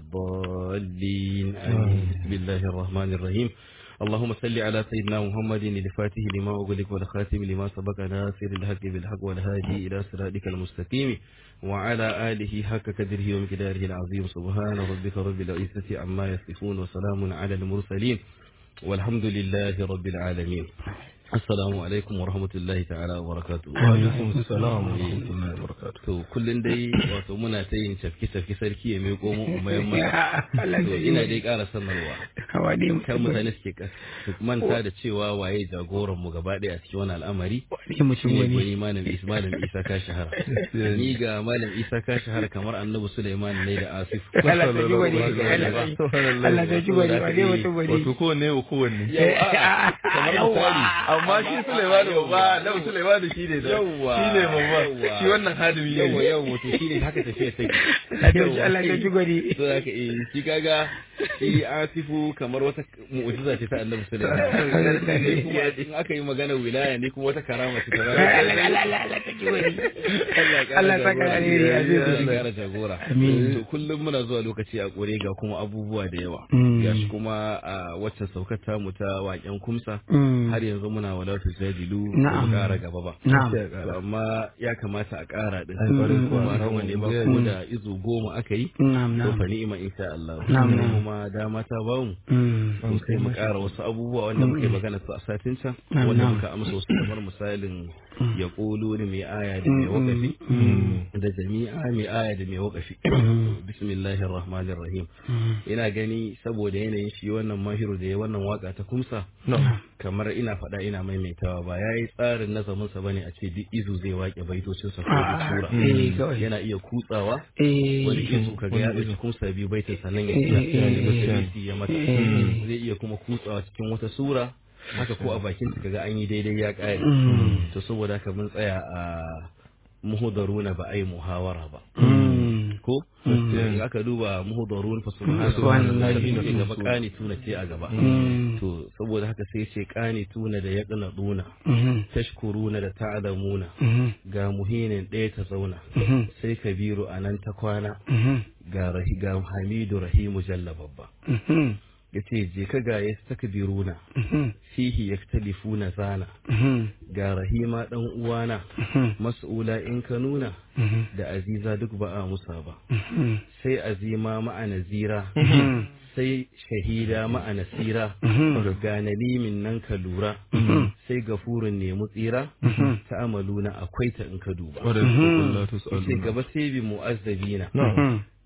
الضالين آمين بسم الله الرحمن الرحيم اللهم صل على سيدنا محمد الفاتح لما أغلق والخاتم لما سبق ناصر الحق بالحق والهادي إلى صراطك المستقيم وعلى آله حق قدره ومقداره العظيم سبحان ربك رب العزة عما يصفون وسلام على المرسلين والحمد لله رب العالمين السلام عليكم ورحمة الله تعالى وبركاته Alaikum salam wa rahmatullahi wa barakatuh. to kullun dai wato muna ta yin cafke cafke sarki ya miƙo mu umayen mata Allah to ya ina dai ƙara sanarwa hawa ne kan mutane suke ka- su manta da cewa waye jagoran mu gaba ɗaya a cikin wani al'amari wani mutum shine wani gwani malam Isa malam Isa ka shahara ni ga malam Isa ka shahara kamar annabi Sulaiman ne da Asif Allah ta ji wani Allah ta ji wani wani mutum wani Wato kowanne wa kowanne. kamar misali Amma shi Sulaiman babba, Nabi Sulaiman shi ne da Yawwa, shi ne babba. yawwa. Shi wannan hadimi yawa ne. yawa to shine haka tafiya take Allah ta ji wani to haka eh shi kaga shi Asifu kamar wata mu'jiza ce ta Annabi Sulaiman Ni kuma in aka yi magana wilaya ne kuma wata karama ce ta Allah Allah Allah ta ji wani Allah ya saka alheri, Aziz. Allah ya kara jagora Amin. to kullum muna zuwa lokaci a kore ga kuma abubuwa da yawa Mm. gashi kuma a wacce saukar tamu ta waken kumsa Mm. har yanzu muna wala tu jadilu ba Na'am. mu kara gaba ba Na'am. To amma ya kamata a kara din Ai, kwarai kuwa. ba nawa ne ba ko da izu goma aka yi Na'am to fa na'am ni'ima insha Allah Na'am, Sai na'am. kuma dama ta ba mu Mm. to sai mu ƙara wasu abubuwa wanda muka yi magana su a satin can Na'am, wanda na'am. muka amsa wasu kamar misalin ya ƙulu ni mai aya da mai wakafi da jami'a mai aya da mai wakafi bismillahir rahmanir rahim ina gani saboda yanayin shi wannan mahiru da ya wannan waka ta kumsa kamar ina faɗa ina maimaitawa ba yayi tsarin nazamin sa bane a ce duk izu zai wake baitocin sa ko da Ah, sura eh, kawai. yana iya kutsawa Eh, wani izu kaga ya ɗauki kumsa biyu baitin sannan ya Eh, iya eh, ya eh, nemi eh, sabisi ya mata eh. zai iya kuma kutsawa cikin wata sura haka ko a bakin ta kaga an yi daidai ya ƙare Mm. to saboda haka mun tsaya a muhudaruna ba ai muhawara ba Mm. ko in aka duba muhudarun fa Subhanallahi. subhanallahi ce gaba kani tuna ce a gaba Mm. to saboda haka sai ce kani tuna da yaqnaduna Mhm. tashkuruna da ta'lamuna Mhm. ga muhinin ɗaya ta zauna Mhm. sai kabiru anan ta kwana Mhm. ga rahi ga hamidu rahimu jalla babba Mhm. yace je ka ga yastakbiruna Mhm. fihi yaktalifuna zana Mhm. ga rahima dan uwana Mhm. mas'ula in ka nuna Mhm. da aziza duk ba a musa ba Mhm. sai azima ma'a nazira Mhm. sai shahida ma'a nasira Mhm. ga nalimin nan ka lura sai gafurin nemi tsira ta amaluna akwai ta in ka duba Kwarai kuwa Allah ta sai gaba sai bi mu'azzabina Mhm.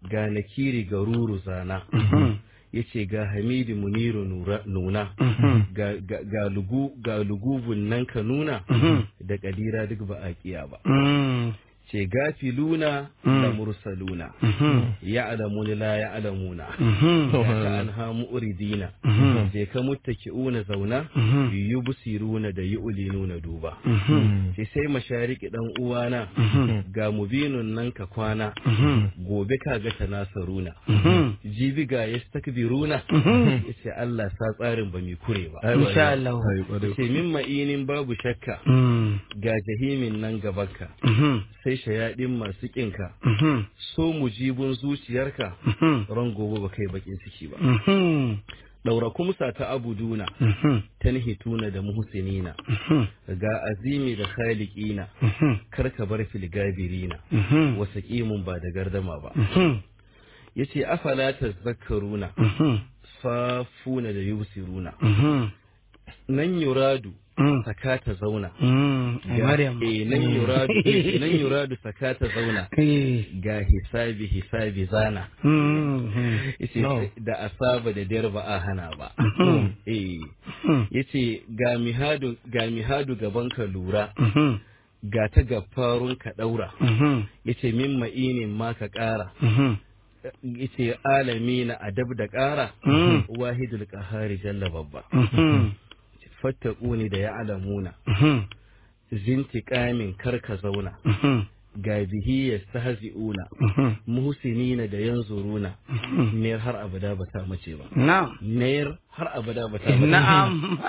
ga nakiri ga ruru zana ya ce ga hamidi muniru nura- nuna ga, ga, ga, lugu, ga lugubun nan ka nuna da kadira duk ba a kiya ba ce gafiluna da mursaluna ya alamuni la ya alamuna ka an hamu uridina je ka muttaki'una zauna yi busiruna da yi ulinuna duba sai sai mashariki dan uwana ga mubinun nan ka kwana gobe ka ga tanasaruna jibi ga yastakbiruna yace Allah sa tsarin ba mi kure ba insha Allah ce min ma'inin babu shakka ga jahimin nan gabanka sai shayaɗin masu ƙinka so mujibin zuciyarka ran gobe ba kai bakin ciki ba ɗaura kumsa ta abuduna tanhituna da muhsinina ga azimi da khaliqina karka bar filgabirina wasa ƙimun ba da gardama ba yace afala tazakkaruna fafuna da yusiruna nan yuradu sakata zauna ai Maryam eh nan yuradu eh, nan yuradu sakata zauna eh ga hisabi hisabi zana yace da asaba da dare ba a hana ba eh yace ga mihadu ga mihadu gaban ka lura ga ta gafarun ka daura yace min ma'inin ma ka kara yace alami na adab da kara wahidul qahari jalla babba fattaquni da ya'lamuna zintiqamin karka zauna ga bihi yastahzi'una muhsinina da yanzuruna ne har abada ba ta mace ba na'am nayar har abada ba ta mace na'am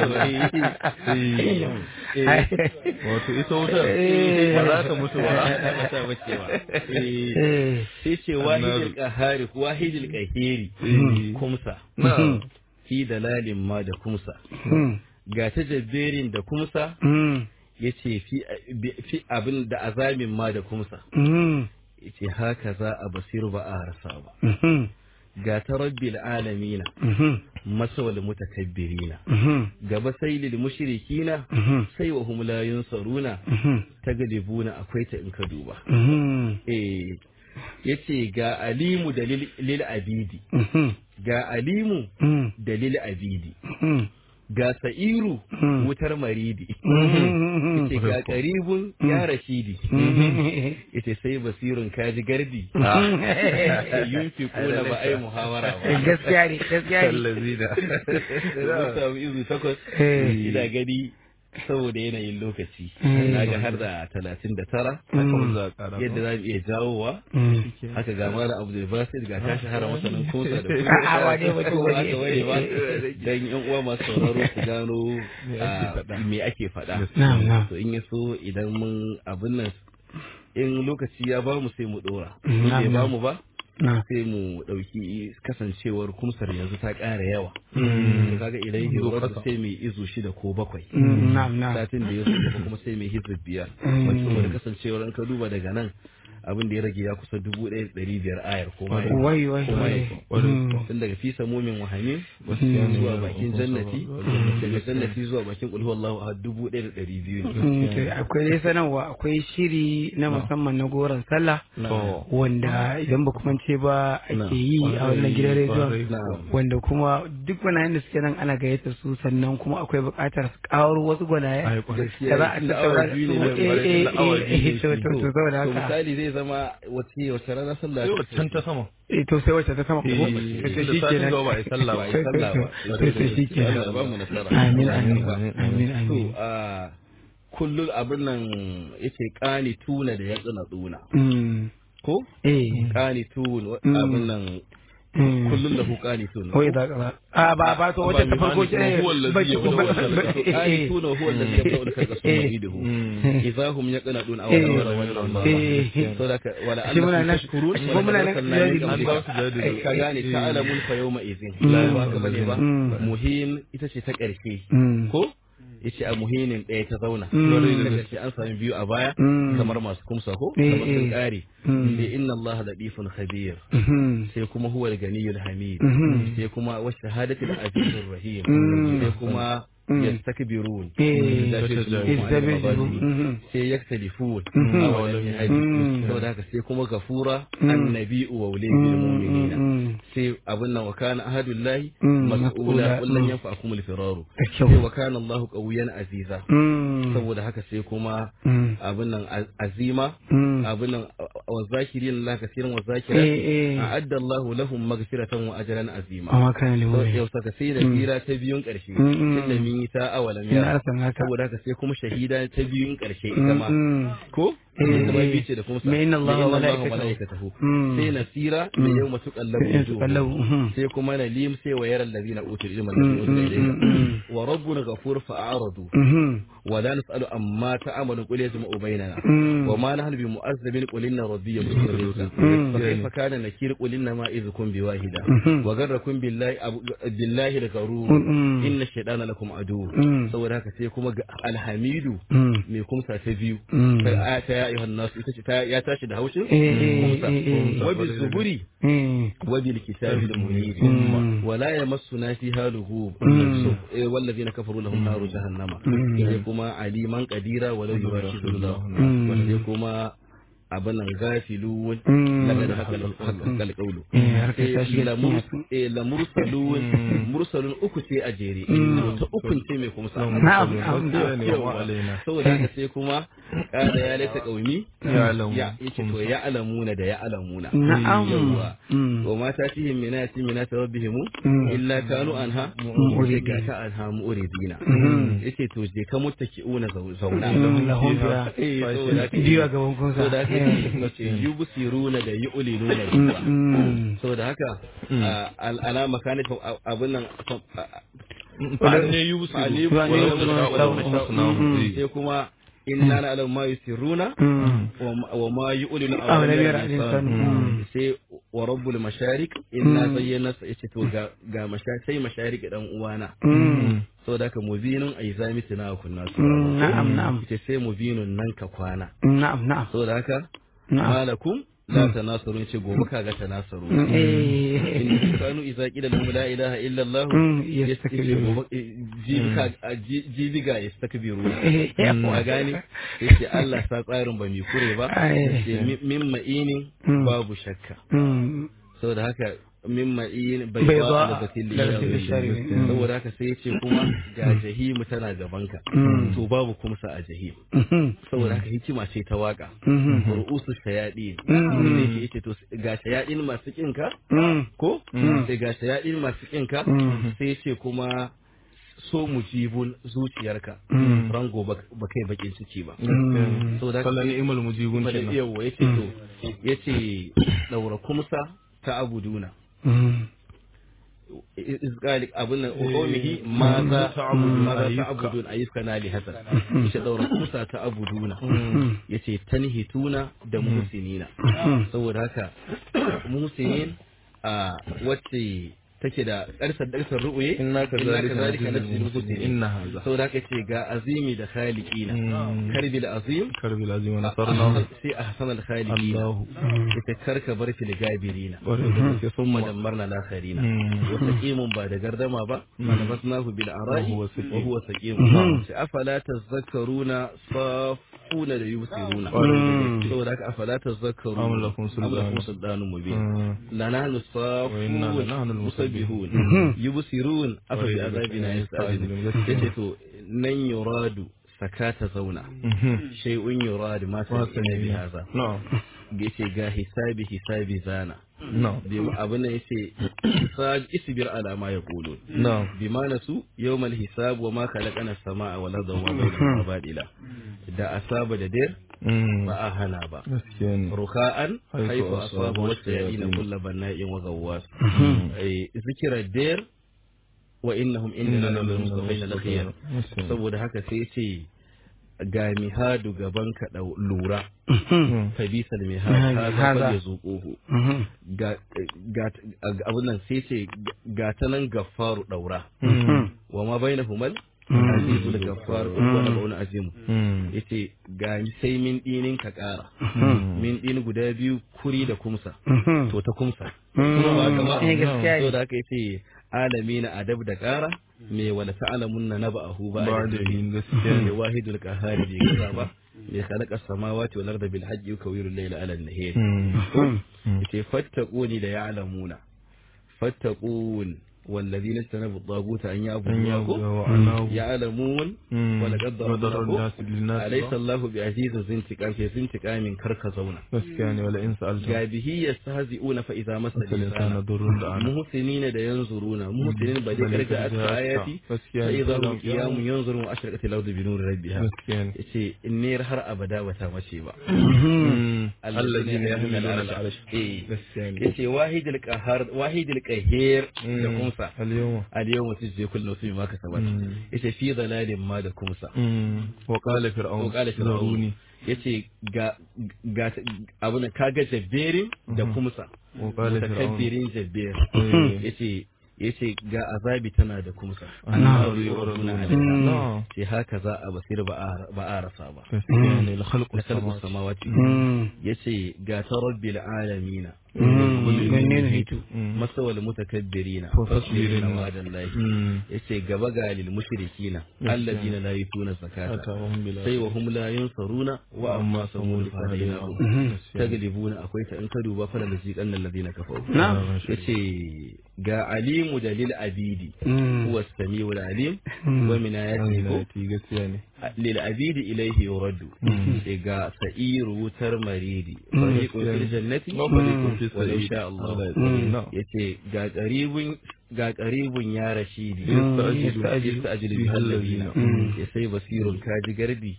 wato ita wutar ba za ta mutu ba ba ta mace ba Eh, eh sai ce wahidul qahari wahidul qahiri kumsa na fi dalalin ma da kumsa ga ta jabberin da kumsa ya ce fi abin da azamin ma da kumsa ya ce haka za a basiru ba a rasa ba ga ta rabbil alamina masawal mutakabbirina gaba sai lil mushrikina sai wa hum la yunsaruna taglibuna akwai ta in ka duba eh yace ga alimu da lil lil abidi ga alimu da lil abidi ga sa'iru wutar maridi yace ga karibun ya rashidi yace sai basirun kaji gardi yunfi kula ba ai muhawara ba gaskiya ne gaskiya ne allazina mun samu izu takwas Eh. ina gani saboda yanayin lokaci Mm. na ga har da talatin da tara haka za a kara yadda za mu iya jawowa haka ga mara abu da basit ga ta shahara masanin kosa da A'a, wane ba, ko wane. aka wane ba dan yan uwa masu sauraro su gano ah, me ake faɗa Na'am, na'am. to in ya so idan mun abin nan in lokaci ya ba mu sai mu dora Mm, in bai na'am, ba na'am. mu ba na sai mu ɗauki kasancewar kumsar yanzu ta ƙara yawa to kaga idan yi wasu sai mai izu shida ko bakwai na'am na'am satin da ya so kuma sai mai hizib biyar Mm. wacce saboda kasancewar an ka duba daga nan abin da ya rage ya kusa dubu ɗaya da ɗari biyar ayar ko ma ya- wai wai ko ma ya- wai Mm. tun daga fi samomin wahami Mm. zuwa bakin jannati daga jannati zuwa bakin kulhu wallahu a dubu ɗaya da ɗari biyu ne Mm, to akwai dai sanarwa akwai shiri na musamman na goron sallah to wanda idan ba kuma ce ba ake yi a wannan gidan rediyon Na'am. wanda kuma duk gwanayen da suke nan ana gayyata su sannan kuma akwai buƙatar su ƙaro wasu gwanaye ai kwarai da za a Na tattauna awa da biyu su ne eh na eh na awa eh biyu eh ne to shi. to to saboda to haka misali zai zama wace wace rana sallah yau ta can ta sama eh to sai wacce ta sama ko Eh, to da shi satin kenan gaba ba a yi sallah ba. ba a yi sallah ba to to shi kenan Allah ya ba mu nasara amin amin Amin, amin to amin a kullum abin nan yace kani tuna da ya tsina tsuna Mm, ko eh kani tun wa- Mm. abin nan mm. kullum da ku kani tun Wai za ka ba. A ba ba to wata ta farko ce Ba huwa allazi ba yabda'u ba- al-khalqa. ba- kani eh, tuna huwa alladhi yabda'u al-khalqa thumma yu'iduhu idza hum yaqnadun aw Eh. yara wa Eh. so da ka wala Shi muna nan- tashkurun shi kuma muna nan jari- an ba su jari ka gane ta'alamun fa yawma idhin Mm. ba ka bane ba Mm. muhin ita ce ta ƙarshe Mm. ko yace a muhinin ɗaya ta zauna Mm. daga ce an sami biyu a baya Mm. kamar masu kumsa ko Eh, kamar sun eh. ƙare Mm. sai inna Allah latifun khabir Mhm. sai kuma huwa al-ganiyyul hamid Mhm. sai kuma wa shahadatul azizur rahim Mm. sai kuma yastakbirun Eh, Yastakbirun. Yastakbirun. Mhm. sai yaktalifun Mhm. awalam yahdi Mhm. saboda haka sai kuma gafura Mhm. annabi'u wa ulil mu'minina Mm. sai abin nan wa kana ahadullahi Mm, mas'ula mas'ula. kullun Mm. yanfa'akum al-firaru Da kyau. sai wa kana Allahu qawiyyan aziza Mm. saboda haka sai kuma Mm. abin nan az- azima Mm. abin nan wa zakirin Allah kasiran wa Eh, zakirati eh. a'adda Allahu lahum maghfiratan wa ajran azima Amma kana So, liwaya. yau saka sai da Mm. hira ta biyun ƙarshe Mm, mm. tunda min yi ta awalam Ina ya arsan haka. saboda haka sai kuma shahida ta biyun ƙarshe ita Mm, ma mm. ko Eh, ita ma eh. biyu ce da kuma sa Ma inna Allaha Ma wa Allaha malaikatahu. malaikatahu. Mm. sai nasira da Mm. yau matuƙallabu Sai su kallabu, mhm. sai kuma nalim sai wa yaran ladina utul ilma Mm, alladhi unzila mm, ilayka mm, mm. wa rabbuna ghafur fa'aradu Mhm. wa la nas'alu amma ta'malu qul yajma'u bainana Mm. wa ma nahnu bimu'azzabin qul inna rabbi yabsutu rizqa Mm. fa kayfa kana nakir qul inna ma idhukum biwahida Mhm. wa garrakum billahi abu- billahi al-gharur Mm. inna ash-shaytana lakum adu Mm. saboda haka sai kuma ga alhamidu Mm. mai kumsa ta biyu Mm. ta aya ta ya ayyuhan nasu ita ce ta ya tashi da haushin Eh, eh, kumsa eh, eh. wa bil zuburi Eh. wa bil kitabil munir Mm. wa la yamassuna fiha lughub Mm. eh, wallazina kafaru lahum naru jahannama Mm. sai kuma aliman qadira wa law yurashidullah Mm. wa sai kuma abin nan gafilu Mm. daga da haka haka alƙaulu Eh, harkar ta shiga cikin su. la mursalun mursalun uku ce a jere Mm. ta ukun ce mai kuma sa Na'am, na'am, na'am. Yawwa. saboda haka sai kuma kada ya laita kaumi Ya'lamu. ya yace to ya alamuna da ya alamuna Na'am. Yawwa. Mm. wa ma tatihim min ayatin min ayati rabbihim Mm. illa kanu anha Mu'ridin. ga ta anha mu'ridina Mhm. yace to je ka muttaki'una zau- zauna Mm, lahum fiha. Eh, saboda haka- Biyu a gaban kunsa. saboda haka Eh. yace yubsiruna da yu'linuna Mm, biha. mm. saboda haka a- al- alama kanin abin nan fa'al ne yubusiru fa'ali- Fa'ali- walau walau- walau- walau- mm. sai kuma inna na'lamu ma yusirruna Mm. wa ma- wa ma yu'linu Aw, lam yara al-insan. al-insan. Mm. Mm. sai wa rabbul masharik inna Mm. zayyana yace to ga ga masharik sai masharik dan uwana Mm. saboda haka mubinun aizami tuna kunna su Mm, na'am, na'am. yace sai mubinun nan ka kwana Na'am, na'am. saboda haka Na'am. malakum la tanasarun ce gobe kaga tanasaru Mm, eh. in kanu idza qila lahum la ilaha illa allah Mm, yace yastakbirun. gobe eh, jibiga a ji- jibiga yastakbiru Eh, a yawa. gane yace Allah sa tsarin ba mai kure ba Ai. yace mi- min ma'inin Mm. babu shakka Mm. saboda haka min ma'in bai Bai ba ba da batil da batil shari. Mm. saboda haka sai yace kuma ga jahimu tana gabanka Mm. to babu kumsa a jahim Mhm. saboda haka hikima ce ta waka Mhm. ru'usu shayadi Mm. ne yake yace to ga shayadin masu kinka Mm. ko Mm. sai ga shayadin masu kinka Mm. sai ce kuma so mujibun zuciyarka Mm. rango ba ba kai bakin ciki ba Mm. so da Fala ni'mal mujibun Fala kenan. yawa yace to yace daura kumsa ta abuduna Mm. izgali abun nan uhumihi ma za ta'budun ma za ayyuka. ta'budun ayyuka na li hasan yace daura kumsa ta abuduna Mm. yace tanhituna da muhsinina Mm. saboda haka muhsinin a wacce take da ƙarsar ɗarsar ru'uye Inna kazalika kazalika najzil najzil muhsinin. muhsinin Inna hadha. saboda haka ce ga azimi da khaliqina Mm. karbil azim karbil azim wa nasarnahu sai a hasan al khaliqina Allahu ita karka bar fil gabirina Ƙwarai da gaske. thumma dammarna al akharina Mm. wa saqimun ba da gardama ba manabasnahu bil ara'i Wa huwa saqim. wa huwa saqim sai afala tazakkaruna safuna da yusiruna Ƙwarai da gaske. saboda haka afala tazakkaruna Am lakum sultanun. am lakum sultanun mubin Mm. لنا وإنا نصافون لنحن المسبحون. مسبحون يبصرون أفبعذابنا وإذا يستعجلون يستعجلون. yace to nan yuradu sakata zauna Mhm. shay'un yuradu ma ta ina bi haza No. yace ga hisabi hisabi zana No. bi abin nan yace hisab isbir ala ma yaqulun No. bima nasu yawmal hisab wa ma khalaqana as-samaa wal arda wa ma bainahuma badila da asaba da dir Mm. ba a hana ba Gaskiya ne. رخاء حيث حيث أصاب أصاب والشياطين والشياطين. كل بناء وغواص أي ذكر الدير وإنهم إننا إننا لمصطفين الخير Gaskiya. saboda haka sai ce ga mihadu gaban ka da lura Mhm. fa bisal Haza. mihad haza fa yazuquhu Mhm. ga ga abun nan sai ce ga ta nan gaffaru daura Mhm. wa ma bainahumal Mm. azizul gaffar wa nabun azim Mm. yace ga sai min dinin ka kara min din guda biyu kuri da kumsa Mhm. to ta kumsa Mm. Kuma ba haka ba Eh, gaskiya ne. so da aka yace alami na adab da kara me wala ta'lamunna naba'ahu ba ba'da da hin yin gaskiya me wahidul qahhar bi kaza ba me khalaqa samawati wal arda bil hajji yukawiru al-layla 'ala an-nahar yace fattaquni da ya'lamuna fattaqun والذين اجتنبوا الطاغوت أن يعبدوه يعلمون ولقد ضربنا أليس الله بعزيز ذي انتقام في ذي انتقام كركزونا gaskiya ne wala in sa'alta جابه يستهزئون فإذا مس الإنسان الإنسان ضر دعانا محسنين da yanzuruna muhsinin ba dai karga aska ayati gaskiya sai ne idza hum qiyamun yanzurun wa ashraqat al-ardu bi nuri rabbiha gaskiya ne yace innir har abada bata mace ba allazina yahmiluna al-arsh eh gaskiya ne yace wahidul qahar wahidul qahir da kumsa al-yawma al-yawma tujzi kullu nafsin ma kasabat yace fi dalalin ma da kumsa wa qala fir'aun wa qala fir'aun zaruni yace ga ga abuna kaga jabberin da kumsa wa qala fir'aun mutakabbirin jabbir Eh. yace yace ga azabi tana da kumsa annahu Annahu yuraduna yuraduna no ce haka za a basir ba a ba a rasa ba gaskiya ne al-khalqu na kalbu samawati samawati yace ga ta rabbil alamina Menene hitu? masawal mutakabbirina Fasbirin. fasbirin wa'adallahi yace gaba ga lil mushrikina alladina la yutuna zakata atahum bil sai wa hum la yunsaruna wa amma samud fahadinahu taglibuna akwai ta in ka duba fa da ziqan alladina kafaru Na'am. yace ga alimu dalil abidi Mm. huwa samiul alim wa min ayatihi ayati gaskiya ne lil abidi ilayhi yuraddu sai ga sa'iru wutar maridi fariqun fil jannati wa fariqun fi wa sa'id insha Allah no yace ga qaribun ga qaribun ya rashidi Yasta'jilu. yasta'jilu bi alladina ya sai basirun kaji garbi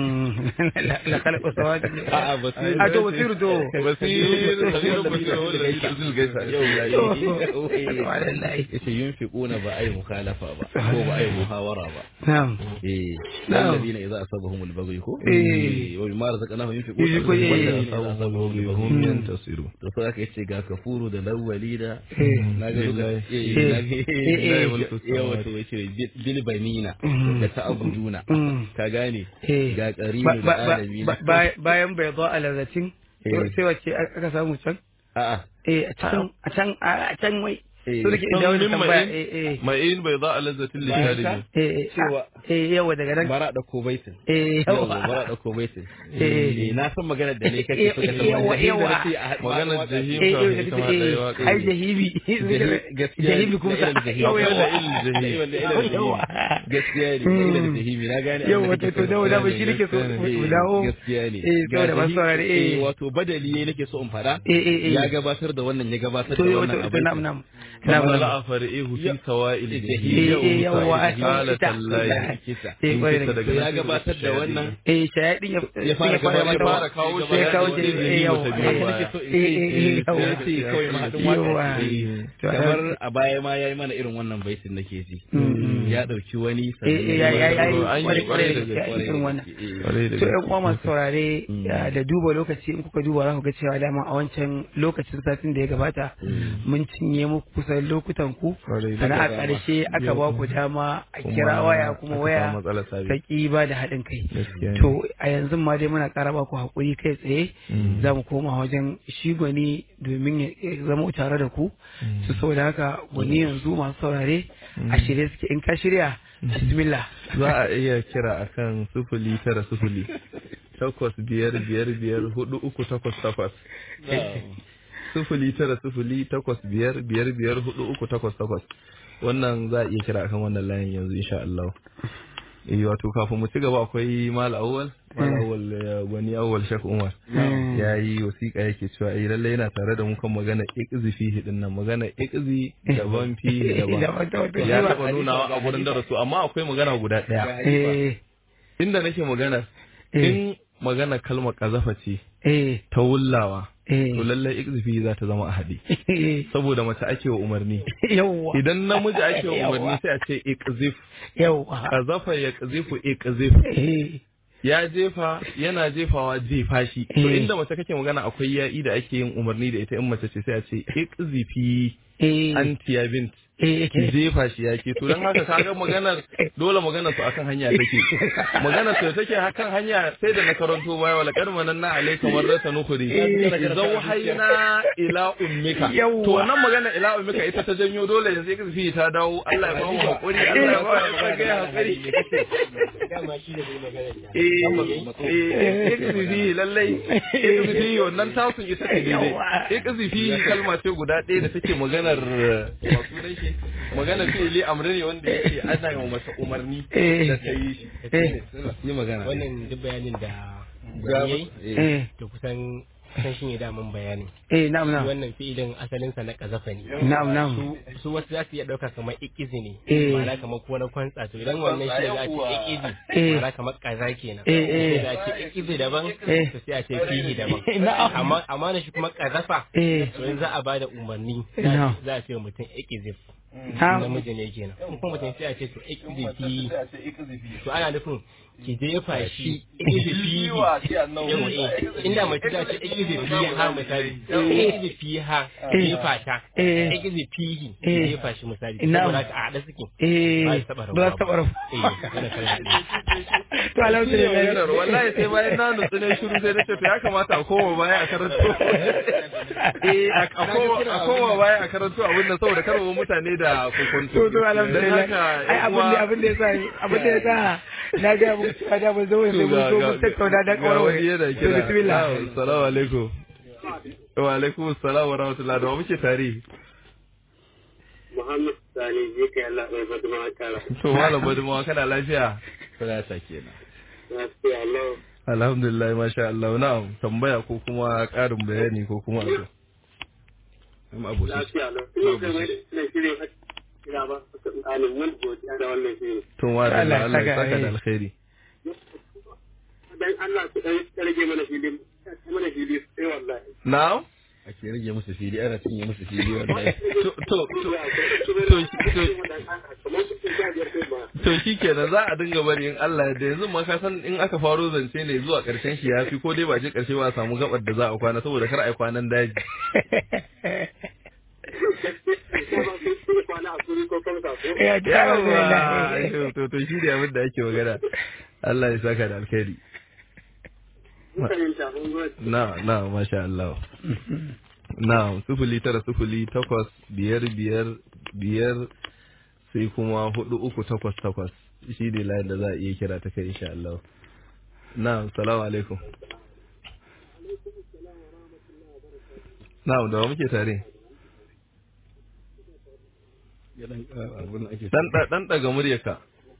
la khalaqu samawati a'a basirun a to basiru to basir basir basir wala yuzil gaisa Subhanallahi. yace yunfiquna ba ai mukhalafa ba ko ba ai muhawara ba na'am eh Na'am. alladina idza asabahum al-baghy ko Eh. wa mimma razaqnahum yunfiquna Yunfiquna, eh. walladina idza asabahum al-baghy hum yantasiru to sai aka yace ga kafuru da lawali da Eh. na ga duka Lillahi. eh Eh. na ga Eh, eh. yawa to yace bil- bil banina da ta'buduna Mm. ka gane Eh. ga Ba- qarinu ba- da ba- alamin ba- ba- bayan bai zo a lazatin Eh. sai wacce aka samu can a'a eh a can a can a can wai Eh. so nake dawo da Min tambaya ma'in? eh eh ma'in bai za a lazzatin Bayan lisharibi ka? eh eh Cewa- eh yawa daga nan bara da ko baitin eh yawa yawa bara da ko baitin Eh. eh na san maganar da ne kake so ka san Yawa, jahim da yawa. nake a Maganar waka- jahim. eh kafin eh ita ma ɗaya waƙa. ai jahibi gaskiya jahibi kuma da ilal jahim. yawa yawa Da ilal jahim. Da ilal jahim. yawa gaskiya ne da ilal jahimi na gane abin yawa da wato kake to so. dawo da ba shi nake so Eh, mu dawo gaskiya ne eh Ga saboda masu jahim- saurare eh wato badali ne nake so in fada eh eh eh ya gabatar da wannan ya gabatar to da yawa wannan to abin nam nam kama nam la'a fari'ihu fi sawa'il Eh, jahim eh eh yawa Qala ita tallahi. kisa eh kwarai da Kisa gaske. to ya gabatar da wannan eh shayadin ya ya fara gabatar da- gabatar kawo shi sai kawo bayan shi wani eh yawa zai eh biyo baya. eh eh yawa ya ce kawai mahaɗin yawa waka To, kamar a baya ma ya yi mana irin wannan baitin nake ji ya ɗauki wani eh eh ya ya ya An yi kwarai kwarai da kwarai da gaske a irin wannan Kwarai da to ƴan gaske. uwa masu saurare ya, da duba lokaci in kuka duba za ku ga cewa dama a wancan lokacin satin da ya gabata mun cinye muku kusan lokutan ku Kwarai da sannan a gaske. ƙarshe aka ba ku dama a Kuma kira waya kuma aka waya samu matsalar sabi. ta ƙi ba da haɗin kai Gaskiya ne. to a yanzu ma dai muna ƙara ba ku haƙuri kai tsaye za mu koma wajen shi gwani domin ya ya zama tare da ku su saboda haka gwani yanzu masu saurare a shirye suke in ka shirya bismillah za a iya kira akan sufuli tara sufuli takwas biyar biyar biyar hudu uku takwas takwas sufuli tara sufuli takwas biyar biyar biyar hudu uku takwas takwas wannan za a iya kira akan wannan layin yanzu insha Allah eh wato kafin mu ci gaba akwai mal awwal mal awwal eh, gwani awwal shek umar ya yi wasiƙa yake cewa eh lalle yana tare da mu kan magana iqzi fihi din nan magana iqzi daban fihi daban Daban, daban, daban. ya taɓa nunawa a gurin darasu amma akwai magana guda ɗaya eh inda nake magana Eh. in magana kalmar kazafa ce eh ta wullawa eh to lallai iqzifi za ta zama a haɗe saboda mace ake wa umarni yawwa idan namiji ake wa umarni sai a ce iqzif yawwa kazafa ya qazifu iqzif eh ya jefa yana jefawa jefa shi to Eh. inda mace kake magana akwai ya'i da ake yin umarni da ita in mace ce sai a ce iqzifi eh anti ya bint eh yake jefa shi yake to don haka kaga maganar dole maganar su akan hanya take maganar su take akan hanya sai da na karanto baya wala karmanan na alaika marrata nukuri zau haina ila ummika Yawwa. to wannan magana ila ummika ita ta janyo dole yanzu ya fi ta dawo Allah ya ba mu hakuri Allah ya ba mu hakuri eh ikzifi lallai ikzifi wannan tasun ita ce daidai ikzifi kalma ce guda ɗaya da take maganar masu dai shi maganar fi'ili amri ne wanda yake ana yi wa masa umarni Eh. da ta yi shi eh yi magana wannan duk bayanin da Ga- yayi eh to kusan kusan shi ne daman bayanin eh na'am shi na'am wannan fi'ilin asalinsa na kazafa ne na'am na'am su su wasu za su iya ɗauka kamar ikizi ne Eh. ma'ana kamar ko na kwantsa to idan wannan shi za a ce ikizi Eh. ma'ana kamar kaza kenan Eh, eh. sai a ce ikizi daban Eh. to sai a ce fihi daban Na'am. amma amma na shi kuma kazafa eh to in za a bada umarni Na'am. za a ce wa mutum ikizif na'am namiji ne kenan in kuma mutum sai a ce to ikizifi to ana nufin ki jefa shi ikizifi yau eh inda mace ta ce ikizifi ha misali ikizifi ha jefa ta eh ikizifi Eh. jefa shi misali Na'am. saboda haka a haɗa suke eh ba su taɓa ba su taɓa rabu eh wannan kalmar ne. to alhamdulillah maganar wallahi sai bayan na nutsu ne shiru sai nace to ya kamata a koma baya a karanto eh a koma a koma baya a karanto abin nan saboda karwa mutane da kokonto to to alhamdulillah Dan haka, ai abin da abin da yasa abin da yasa na ga mu cewa da mun zo sai mun zo mun tattauna da ga kawai wani yana to kira bismillah Na'am, assalamu alaikum wa alaikum assalam wa rahmatullahi da wa muke tare Muhammad Sani je kai Allah bai fadi ma kara. to malam badumawa kana lafiya kana ta kenan Lafiya Allah. alhamdulillah masha Allah na'am tambaya ko kuma karin bayani ko kuma abu amma abu shi Lafiya Allah. Ina ga mai da shirin kira ba ka alin wani godiya da wannan shirin. to wa da Allah ya Allah ya saka saka da alheri. alkhairi Dan Allah ku dan rage mana filin. Mana fili sai wallahi. na'am ake rage musu fili ana cinye musu fili wallahi to to to to to shi kenan za a dinga bari in Allah da yanzu ma ka san in aka faro zance ne zuwa karshen shi yafi ko dai ba je karshe ba a samu gabar da za a kwana saboda kar a yi kwanan daji ya ji alhamdulillah yawa to to shi ne abin da ake magana Allah ya saka da alkhairi na na masha Allah na sufuli tara sufuli takwas biyar biyar biyar sai kuma hudu uku takwas takwas shi ne layin da za a iya kira ta kai insha Allah na salamu alaikum na da wa muke tare dan da- dan daga muryarka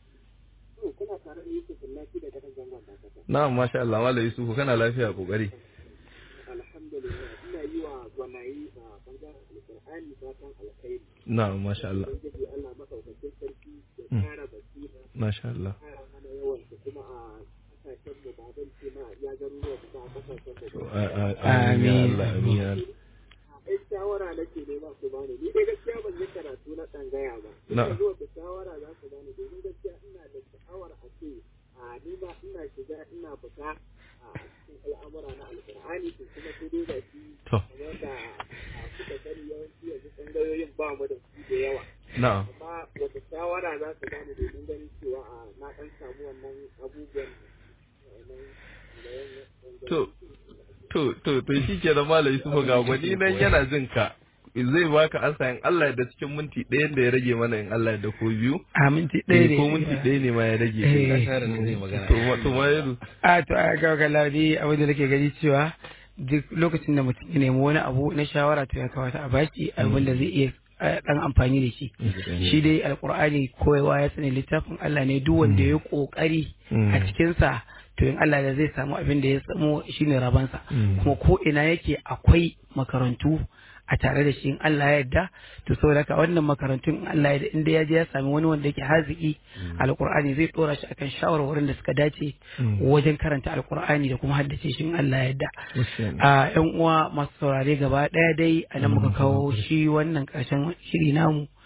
na masha Allah wala yusufu kana lafiya kokari Alhamdulillah ina yi wa gwanayi a bangaren alƙur'ani fatan alkhairi. na masha Allah Ubangiji Allah madaukakin sarki ya Mm. kara basira masha Allah kara hana yawan su kuma a kasashen mu ba zan ce ma ya garuruwa kuma a kasashen mu ba. A- a- amin ya Allah amin ya Allah Ai shawara nake nema su bani ni dai gaskiya ban yi karatu na tsangaya ba. Na. Ina zuwa da shawara za su bani domin gaskiya ina da sha'awar a ce a ni ma ina shiga ina fita a cikin al'amura na alƙur'ani to kuma sai dai ga shi to kamar da a kuka sani yawanci yanzu tsangayoyin ba mu da su da yawa. na'am amma wata shawara za su bani domin ganin cewa a na ɗan samu wannan abubuwan wannan da to to to to shi ke da malai su ga gwani nan yana jin ka zai baka ansa in Allah da cikin minti ɗayan da ya rage mana in Allah da ko biyu a minti ɗaya ne ko minti ɗaya ne ma ya rage Eh. zai magana to ma to ma yanzu a to a ga ga ladi abin da nake gani cewa duk lokacin da mutum ya nemi wani abu na shawara to ya kamata a bashi abin da zai iya eh, dan amfani da shi shi dai alkur'ani koyawa ya sani littafin Allah ne duk wanda ya kokari a cikin sa to in Allah da zai samu abin da ya samu shine rabansa kuma ko ina yake akwai makarantu a tare da shi in Allah ya yarda to saboda haka wannan makarantun in Allah ya yarda inda ya je ya sami wani wanda yake haziki alkur'ani zai dora shi akan shawarwarin da suka dace wajen karanta alkur'ani da kuma haddace shi in Allah ya yarda a yan uwa masu saurare gaba daya dai a nan muka kawo shi wannan karshen shiri namu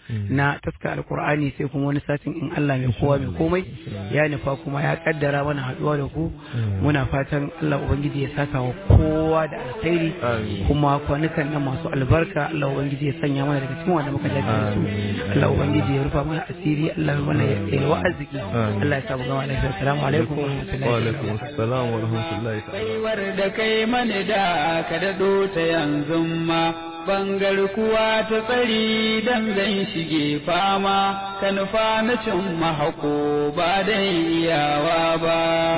na taska alkur'ani sai kuma wani satin in Allah mai kowa mai komai ya nufa kuma ya kaddara mana haduwa da ku muna fatan Allah ubangiji ya saka wa kowa da alkhairi kuma kwanukan nan masu albarka Allah ubangiji ya sanya mana daga cikin wanda muka dace da su Allah ubangiji ya rufa mana asiri Allah ya mana yalwa arziki Allah ya samu gama lafiya assalamu alaikum wa rahmatullahi wa alaikum assalam wa rahmatullahi ta'ala baiwar da kai mani da ka daɗo ta yanzu ma bangar kuwa ta tsari dan zan shige fama ka nufa na cin mahako ba dan iyawa ba